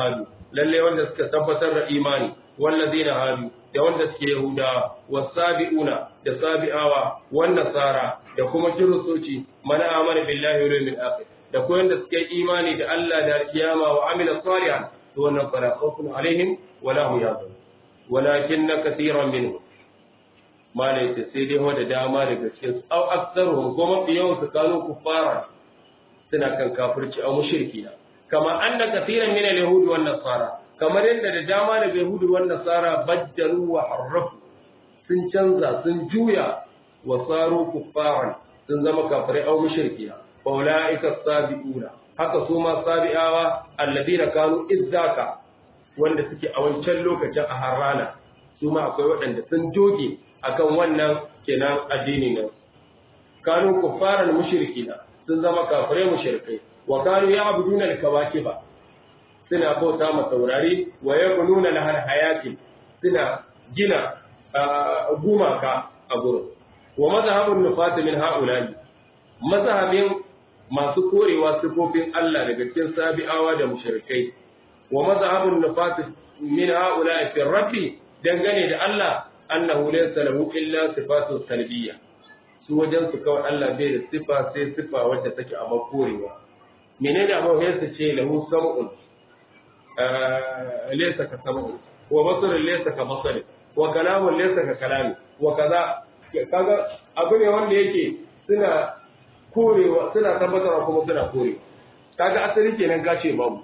S1: lalle wanda suka tabbatar da imani wallazina hadu da wanda suke yahudawa wasabiuna da sabi'awa wan nasara da kuma kiristoci mana amana billahi wal yawmil akhir da kuma wanda suke imani da Allah da kiyama wa amila salihan to wannan fala khawfun alaihim wala hum yahzanun walakinna katiran minhum mala yace sai dai wanda dama daga cikin su au aktsaruhum ko mafi yawan su kanu kuffara suna kan kafirci au mushrikina kama anna katiran min al-yahud wan nasara kamar yadda da dama daga yahud wan nasara baddalu wa harrafu sun canza sun juya wa saru kuffaran sun zama kafirai au mushrikina fa ulaika sabiuna haka su ma sabi'awa alladina kanu izzaka wanda suke a wancan lokacin a harrana su ma akwai waɗanda sun joge akan wannan kenan addini ne kanu kuffaran mushrikina sun zama kafirai mushrikai wa kanu ya'buduna al-kawakiba suna bauta ma taurari wa yabnuna lahar hayati suna gina gumaka a gurin wa mazhabun nufat min ha'ula'i mazhabin masu korewa sifofin Allah daga cikin sabi'awa da mushrikai wa mazhabun nufat min ha'ula'i fi rabbi dangane da Allah annahu laysa lahu illa sifatun salbiyya su wajen su kawai Allah bai da sifa sai sifa wadda take a makorewa menene abu ya su ce lahu sam'un laysa ka sam'un wa basarun laysa ka basari wa kalamun laysa ka kalami wa kaza kaga abu ne wanda yake suna korewa suna tabbatarwa kuma suna korewa kaga asali kenan gace babu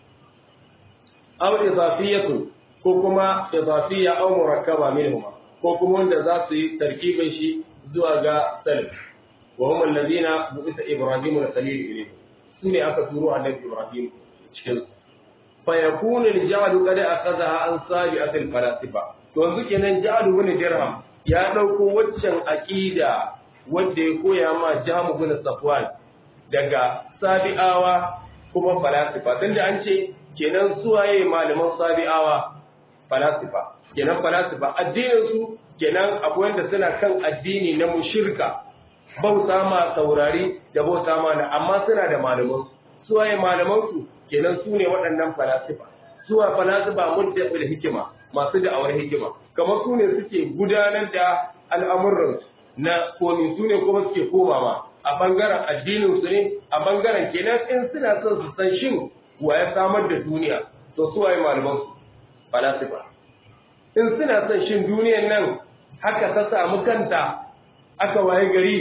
S1: aw idafiyatu ko kuma idafiyya aw murakkaba minhuma ko kuma wanda za su yi tarkibin shi zuwa ga salaf wa hum alladhina bu'itha ibrahim wa khalil ilayhi sune aka turo annabi ibrahim cikin fa yakunu al-ja'd qad akhadha an sabi'at al-falasifa to yanzu kenan ja'd ibn dirham ya dauko waccan aqida wanda ya koya ma jamu ibn safwan daga sabi'awa kuma falasifa tunda an ce kenan suwaye malaman sabi'awa falasifa kenan falasifa addinin su kenan akwai wanda suna kan addini na mushirka bauta ma saurari da bauta ma na amma suna da malaman su waye malaman su kenan su ne waɗannan falasifa suwa falasifa mudda da hikima masu da'awar hikima kamar su ne suke gudanar da al'amuran na komi su ne kuma suke komawa a bangaren addinin su ne a bangaren kenan in suna son su san shin wa ya samar da duniya to su waye malaman su falasifa in suna son shin duniyan nan haka ta samu kanta aka waye gari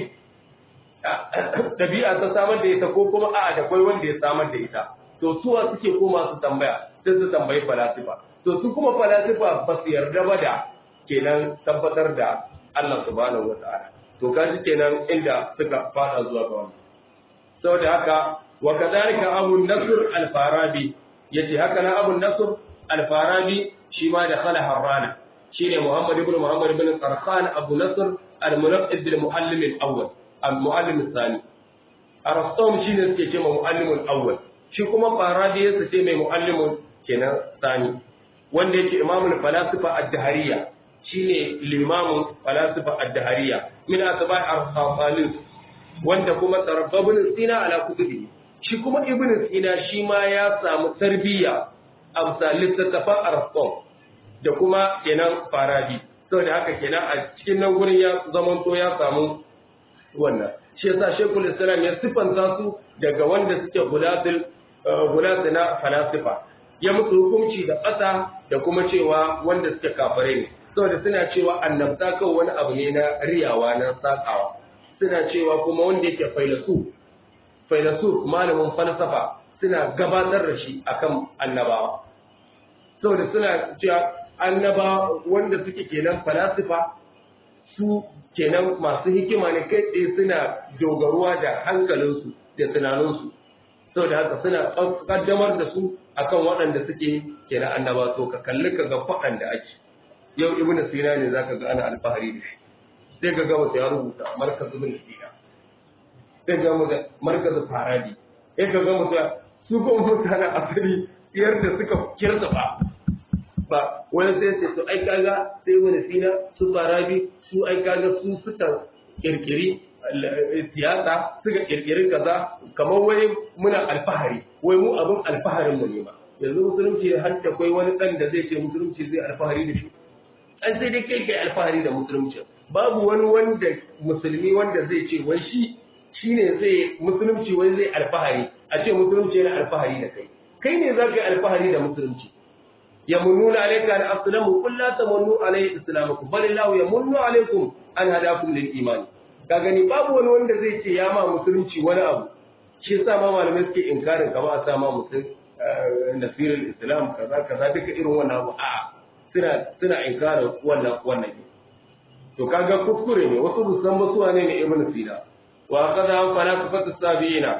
S1: ɗabi'a ta samar da ita ko kuma a'a da kwai wanda ya samar da ita to suwa suke koma su tambaya sai su tambayi falasifa to su kuma falasifa ba su yarda ba da kenan tabbatar da Allah subhanahu wata'ala to kaji kenan inda suka fada zuwa ga wannan saboda haka wa kadhalika abu nasr al-farabi yace haka na abu nasr al-farabi shi ma da khala harrana shine Muhammad ibn Muhammad ibn Qarqan Abu Nasr al-Munaqqib bil Muallim al-Awwal al-Muallim al-Thani Arastom shine suke ce ma Muallim al-Awwal shi kuma Farabi yake ce mai Muallim kenan Thani wanda yake Imam al-Falasifa ad-Dahariyya shine limamin falasifa ad-Dahariyya min atba'i ar-Khafalis wanda kuma tarabbabun Sina ala kutubi shi kuma Ibn Sina shi ma ya samu tarbiyya a bisa littattafan Arastom da kuma kenan farabi saboda haka kenan a cikin nan gurin ya zamanto ya samu wannan shi yasa shekul islam ya sifanta su daga wanda suke gulatul gulatul na falasifa ya musu hukunci da ƙasa da kuma cewa wanda suke kafare ne saboda suna cewa annabta kawai wani abu ne na riyawa na sakawa suna cewa kuma wanda yake failasu failasu malamin falsafa suna gabatar da shi akan annabawa saboda suna cewa annaba wanda suke kenan falasifa su kenan masu hikima ne kai tsaye suna dogaruwa da hankalinsu da tunaninsu saboda haka suna kaddamar da su akan waɗanda suke kenan annaba to ka kalli ka ga faɗan da ake yau ibnu sina ne zaka ga ana alfahari da shi sai ka ga wata ya rubuta markaz ibn sina sai ga mutum markaz farabi sai ka ga mutum su ko mutanen asali yadda suka kirsa ba ba wani sai ce to ai kaga sai wani sina su farabi su ai kaga su suka kirkiri siyasa suka kirkiri kaza kamar wani muna alfahari wai mu abin alfaharin mu ne ba yanzu musulunci har da kai wani dan da zai ce musulunci zai alfahari da shi an sai dai kai kai alfahari da musulunci babu wani wanda musulmi wanda zai ce wai shi shine zai musulunci wai zai alfahari a ce musulunci yana alfahari da kai kai ne za ka yi alfahari da musulunci yamununa alayka an aslamu qul la tamunnu alayhi islamakum bal illahu yamunnu alaykum an hadakum lil iman ka gani babu wani wanda zai ce ya ma musulunci wani abu shi yasa ma malamai suke inkarin kama a sa ma musul nasirul islam kaza kaza duka irin wannan abu a suna suna inkarin wannan wannan to kaga kuskure ne wasu musan ba su ne ne ibnu sina wa kaza falsafatu sabiina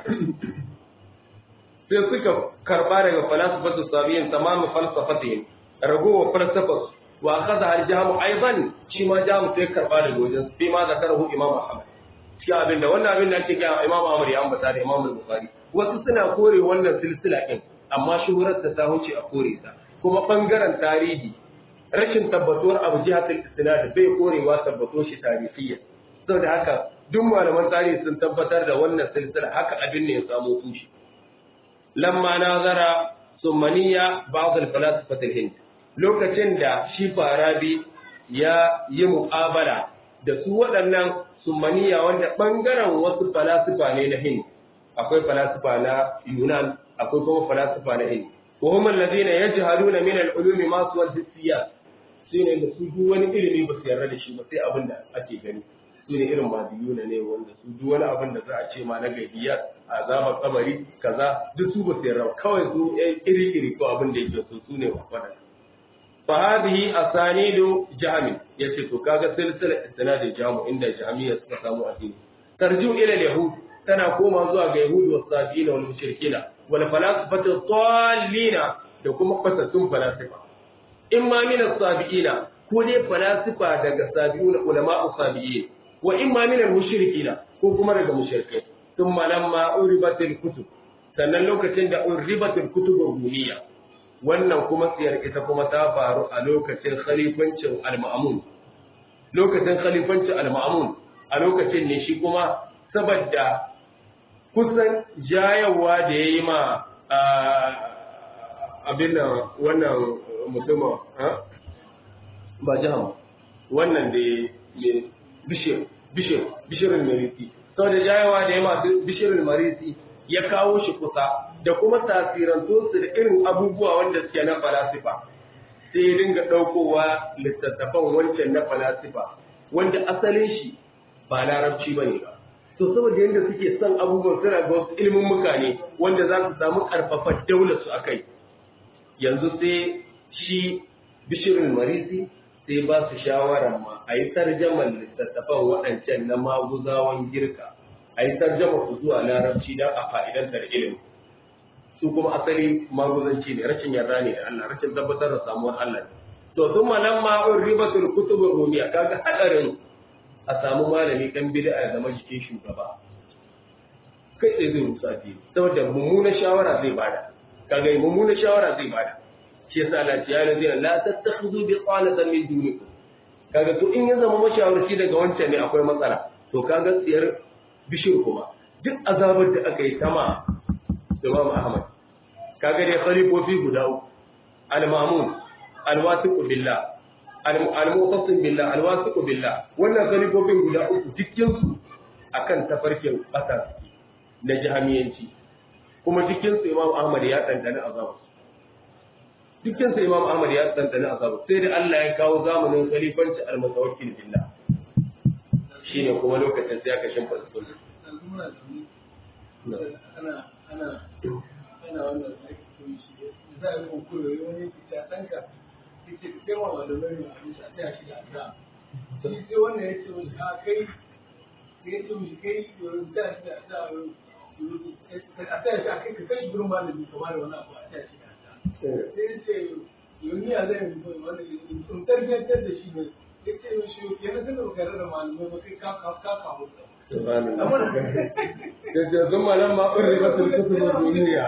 S1: sai suka karba daga falsafatu sabiyin tamamu falsafatihim ragowa falsafas wa kaza al-jamu aidan shi ma jamu sai karba daga wajen sai ma zakarahu imam ahmad shi abin da wannan abin da ake kira imam ahmad ya ambata da imam al-bukhari wasu suna kore wannan silsila din amma shuhurar ta wuce a kore ta kuma bangaren tarihi rashin tabbatuwar abu jihatul isnad bai korewa tabbato shi tarihiyya saboda haka duk malaman tarihi sun tabbatar da wannan silsila haka abin ne ya samu tushe lamma nazara summaniya ba'd al-falasifat al-hind lokacin da shi farabi ya yi muqabala da su waɗannan summaniya wanda bangaren wasu falasifa ne na hind akwai falasifa na yunan akwai kuma falasifa na hind wa hum alladhina yajhaluna min al-ulumi ma suwa al-hissiyat shine da su duk wani ilimi ba su yarda da shi ba sai abin da ake gani su ne irin madiyuna ne wanda su duk wani abin da za a ce ma na gaibiyat azabar kabari kaza duk su ba su yarda kawai su iri iri ko abin da yake so su ne wafadan fa hadhihi asanidu jahmi yace to kaga silsila isnadin jamu inda jahmiya suka samu addini tarju ila yahud tana koma zuwa ga yahud wa sabina wal mushrikina wal falasifatu dallina da kuma fatatun falasifa imma min as-sabiina ko dai falasifa daga sabiuna ulama'u sabiin wa imma min al-mushrikina ko kuma daga mushrikai thumma lamma uribatil kutub sannan lokacin da uribatil kutub rumiya wannan kuma tsiyar ita kuma ta faru a lokacin khalifancin al-ma'mun lokacin khalifancin al-ma'mun a lokacin ne shi kuma saboda kusan jayawa da yayi ma abin nan wannan mutumin ba jihar wannan da bishir bishir bishirin marisi sau da jayawa da ya masu bishirin marisi ya kawo shi kusa da kuma tasiranto su da irin abubuwa wanda suke na falasifa sai ya dinga ɗaukowa littattafan wancan na falasifa wanda asalin shi ba larabci ba ne ba to saboda yadda suke son abubuwan suna ga wasu ilimin mukane wanda za su samu ƙarfafa daular su akai yanzu sai shi bishirin marisi sai ba su shawarar ma a yi tarjamar littattafan waɗancan na maguzawan girka a yi tarjama su zuwa larabci don a fa'idantar ilimi su kuma asali maguzanci ne rashin yarda ne da Allah rashin tabbatar da samuwar Allah ne to sun malam ma'un ribatul kutubur rumiya kaga hadarin a samu malami dan bid'a ya zama jikin shugaba kai tsaye zai rusa addini saboda mummunar shawara zai bada kaga mummunar shawara zai bada shi yasa Allah ya yi la tattakhudhu bi qalatan min dunikum kaga to in ya zama mashawarci daga wancan ne akwai matsala to kaga tsiyar bishir kuma duk azabar da aka yi sama Imam Ahmad kaga dai khalifofi guda uku al-Mamun al-Wasiq billah al-Muqtassim billah al-Wasiq billah wannan khalifofin guda uku dukkan su akan tafarkin ƙasa na jahamiyanci kuma dukkan su Imam Ahmad ya dandana azabar dukkan sa Imam Ahmad ya tsantsani azabu sai da Allah ya kawo zamanin khalifanci al-mutawakkil billah shine kuma lokacin sai aka shimfa sunna
S2: ana ana ana wannan aiki shi za a yi koyo wani fita danka yake da yawa malamai ne a taya shi da addu'a shi sai wannan ya ce wani a kai ya ce mishi kai yau da shi da addu'a a taya shi a kai ka kai shi gurin malami kamar da wani abu a taya shi da addu'a sai ce yau a zai wani in tarbiyyantar da shi ne ya ce mishi yana zama baka da malamai ba kai ka ka kawo
S1: da zama nan ma ƙurri ba su kusa da duniya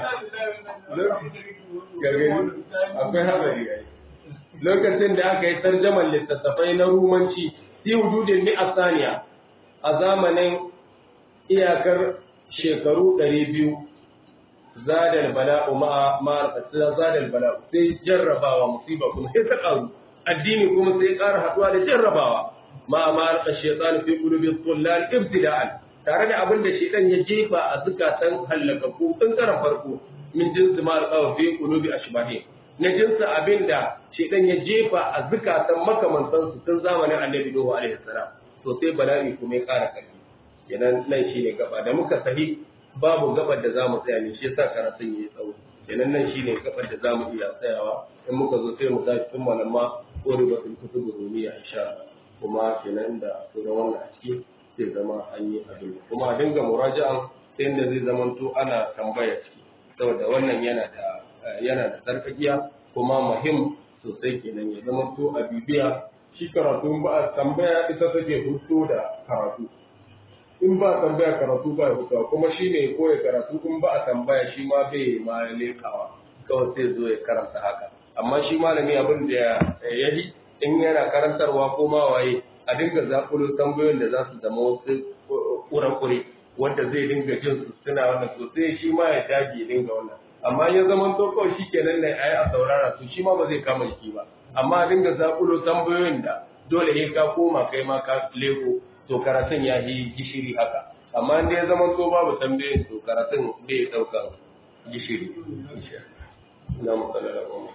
S1: gargari akwai haɗari ai lokacin da aka yi tarjaman littattafai na rumanci fi wujudin ni asaniya a zamanin iyakar shekaru ɗari biyu zadal bala'u ma'a ma'a zadal bala'u sai jarrabawa musiba kuma sai ta karu addini kuma sai ƙara haɗuwa da jarrabawa ma'a ma'a shaytan fi qulubi dhullal ibtida'an tare da abin da shaytan ya jefa a zukatan halakaku tun karan farko min jinsi ma alqaw fi qulubi ashbahi na jinsi abin da shaytan ya jefa a zukatan makamantan su tun zamanin annabi Nuhu alaihi salam to sai bala'i kuma ya ƙara ƙarfi kenan nan shine gaba da muka sahi babu gabar da zamu tsaya ne shi yasa karatun yayi tsawo kenan nan shine gabar da zamu iya tsayawa in muka zo sai mu tashi tun malamma ko ribatul kutub rumiya insha Allah kuma kenan da to da wannan a ciki zai zama an yi abin kuma a dinga muraja'an ta yadda zai zamanto ana tambaya ciki saboda wannan yana da yana da sarkakiya kuma muhim sosai kenan ya zamanto a bibiya shi karatu ba a tambaya ita take hutu da karatu in ba tambaya karatu ba ya hutuwa kuma shi ne koya karatu in ba a tambaya shi ma bai ma lekawa kawai sai zo ya karanta haka amma shi malami abin da ya yi in yana karantarwa ko ma waye a dinga zakulo tambayoyin da za su zama wasu kurakure wanda zai dinga jin su suna wannan sosai shi ma ya dage dinga wannan amma ya zama to kawai shi kenan ne ai a saurara su shi ma ba zai kama shi ba amma a dinga zakulo tambayoyin da dole ne ka koma kai ma ka leko to karatun ya yi gishiri haka amma inda ya zama to babu tambayoyin to karatun bai daukan gishiri ina matsala da kuma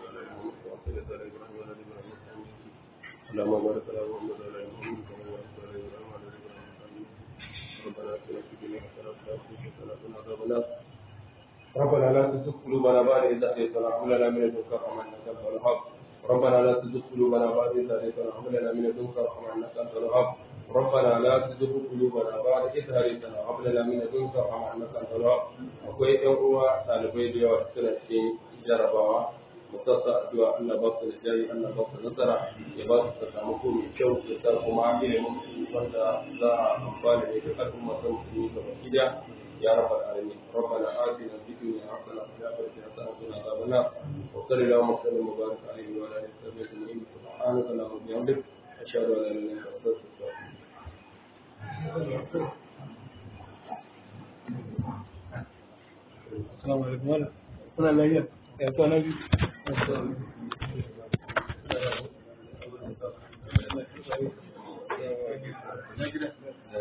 S1: اللهم بارك على محمد وعلى ال محمد كما باركت على ابراهيم وعلى ال ابراهيم ربنا اتنا في الدنيا حسنه وفي الاخره حسنه وقنا عذاب النار ربنا لا تزغ قلوبنا بعد إذ هديتنا وهب لنا من لدنك رحمة إنك أنت الوهاب ربنا لا تزغ قلوبنا بعد إذ هديتنا وهب لنا من لدنك رحمة إنك أنت الوهاب ربنا لا تزغ قلوبنا بعد إذ هديتنا وهب لنا من لدنك رحمة إنك أنت الوهاب akwai ƴan uwa ɗalibai da yawa suna cikin jarabawa musassa addu'a Allah ba su da jari Allah ba su nasara ya ba su sakamako mai kyau ya sa kuma ilimin wanda za a amfana da duk al'umma ta musulmi gaba gida يا رب العالمين ربنا آتنا في الدنيا حسنة وفي الآخرة حسنة وقنا عذاب النار وصل اللهم وسلم وبارك عليه وعلى آله وصحبه أجمعين سبحانك اللهم وبحمدك أشهد أن لا إله إلا أنت أستغفرك
S3: Assalamu alaikum. Kuna lafiya? Ya kwana biyu.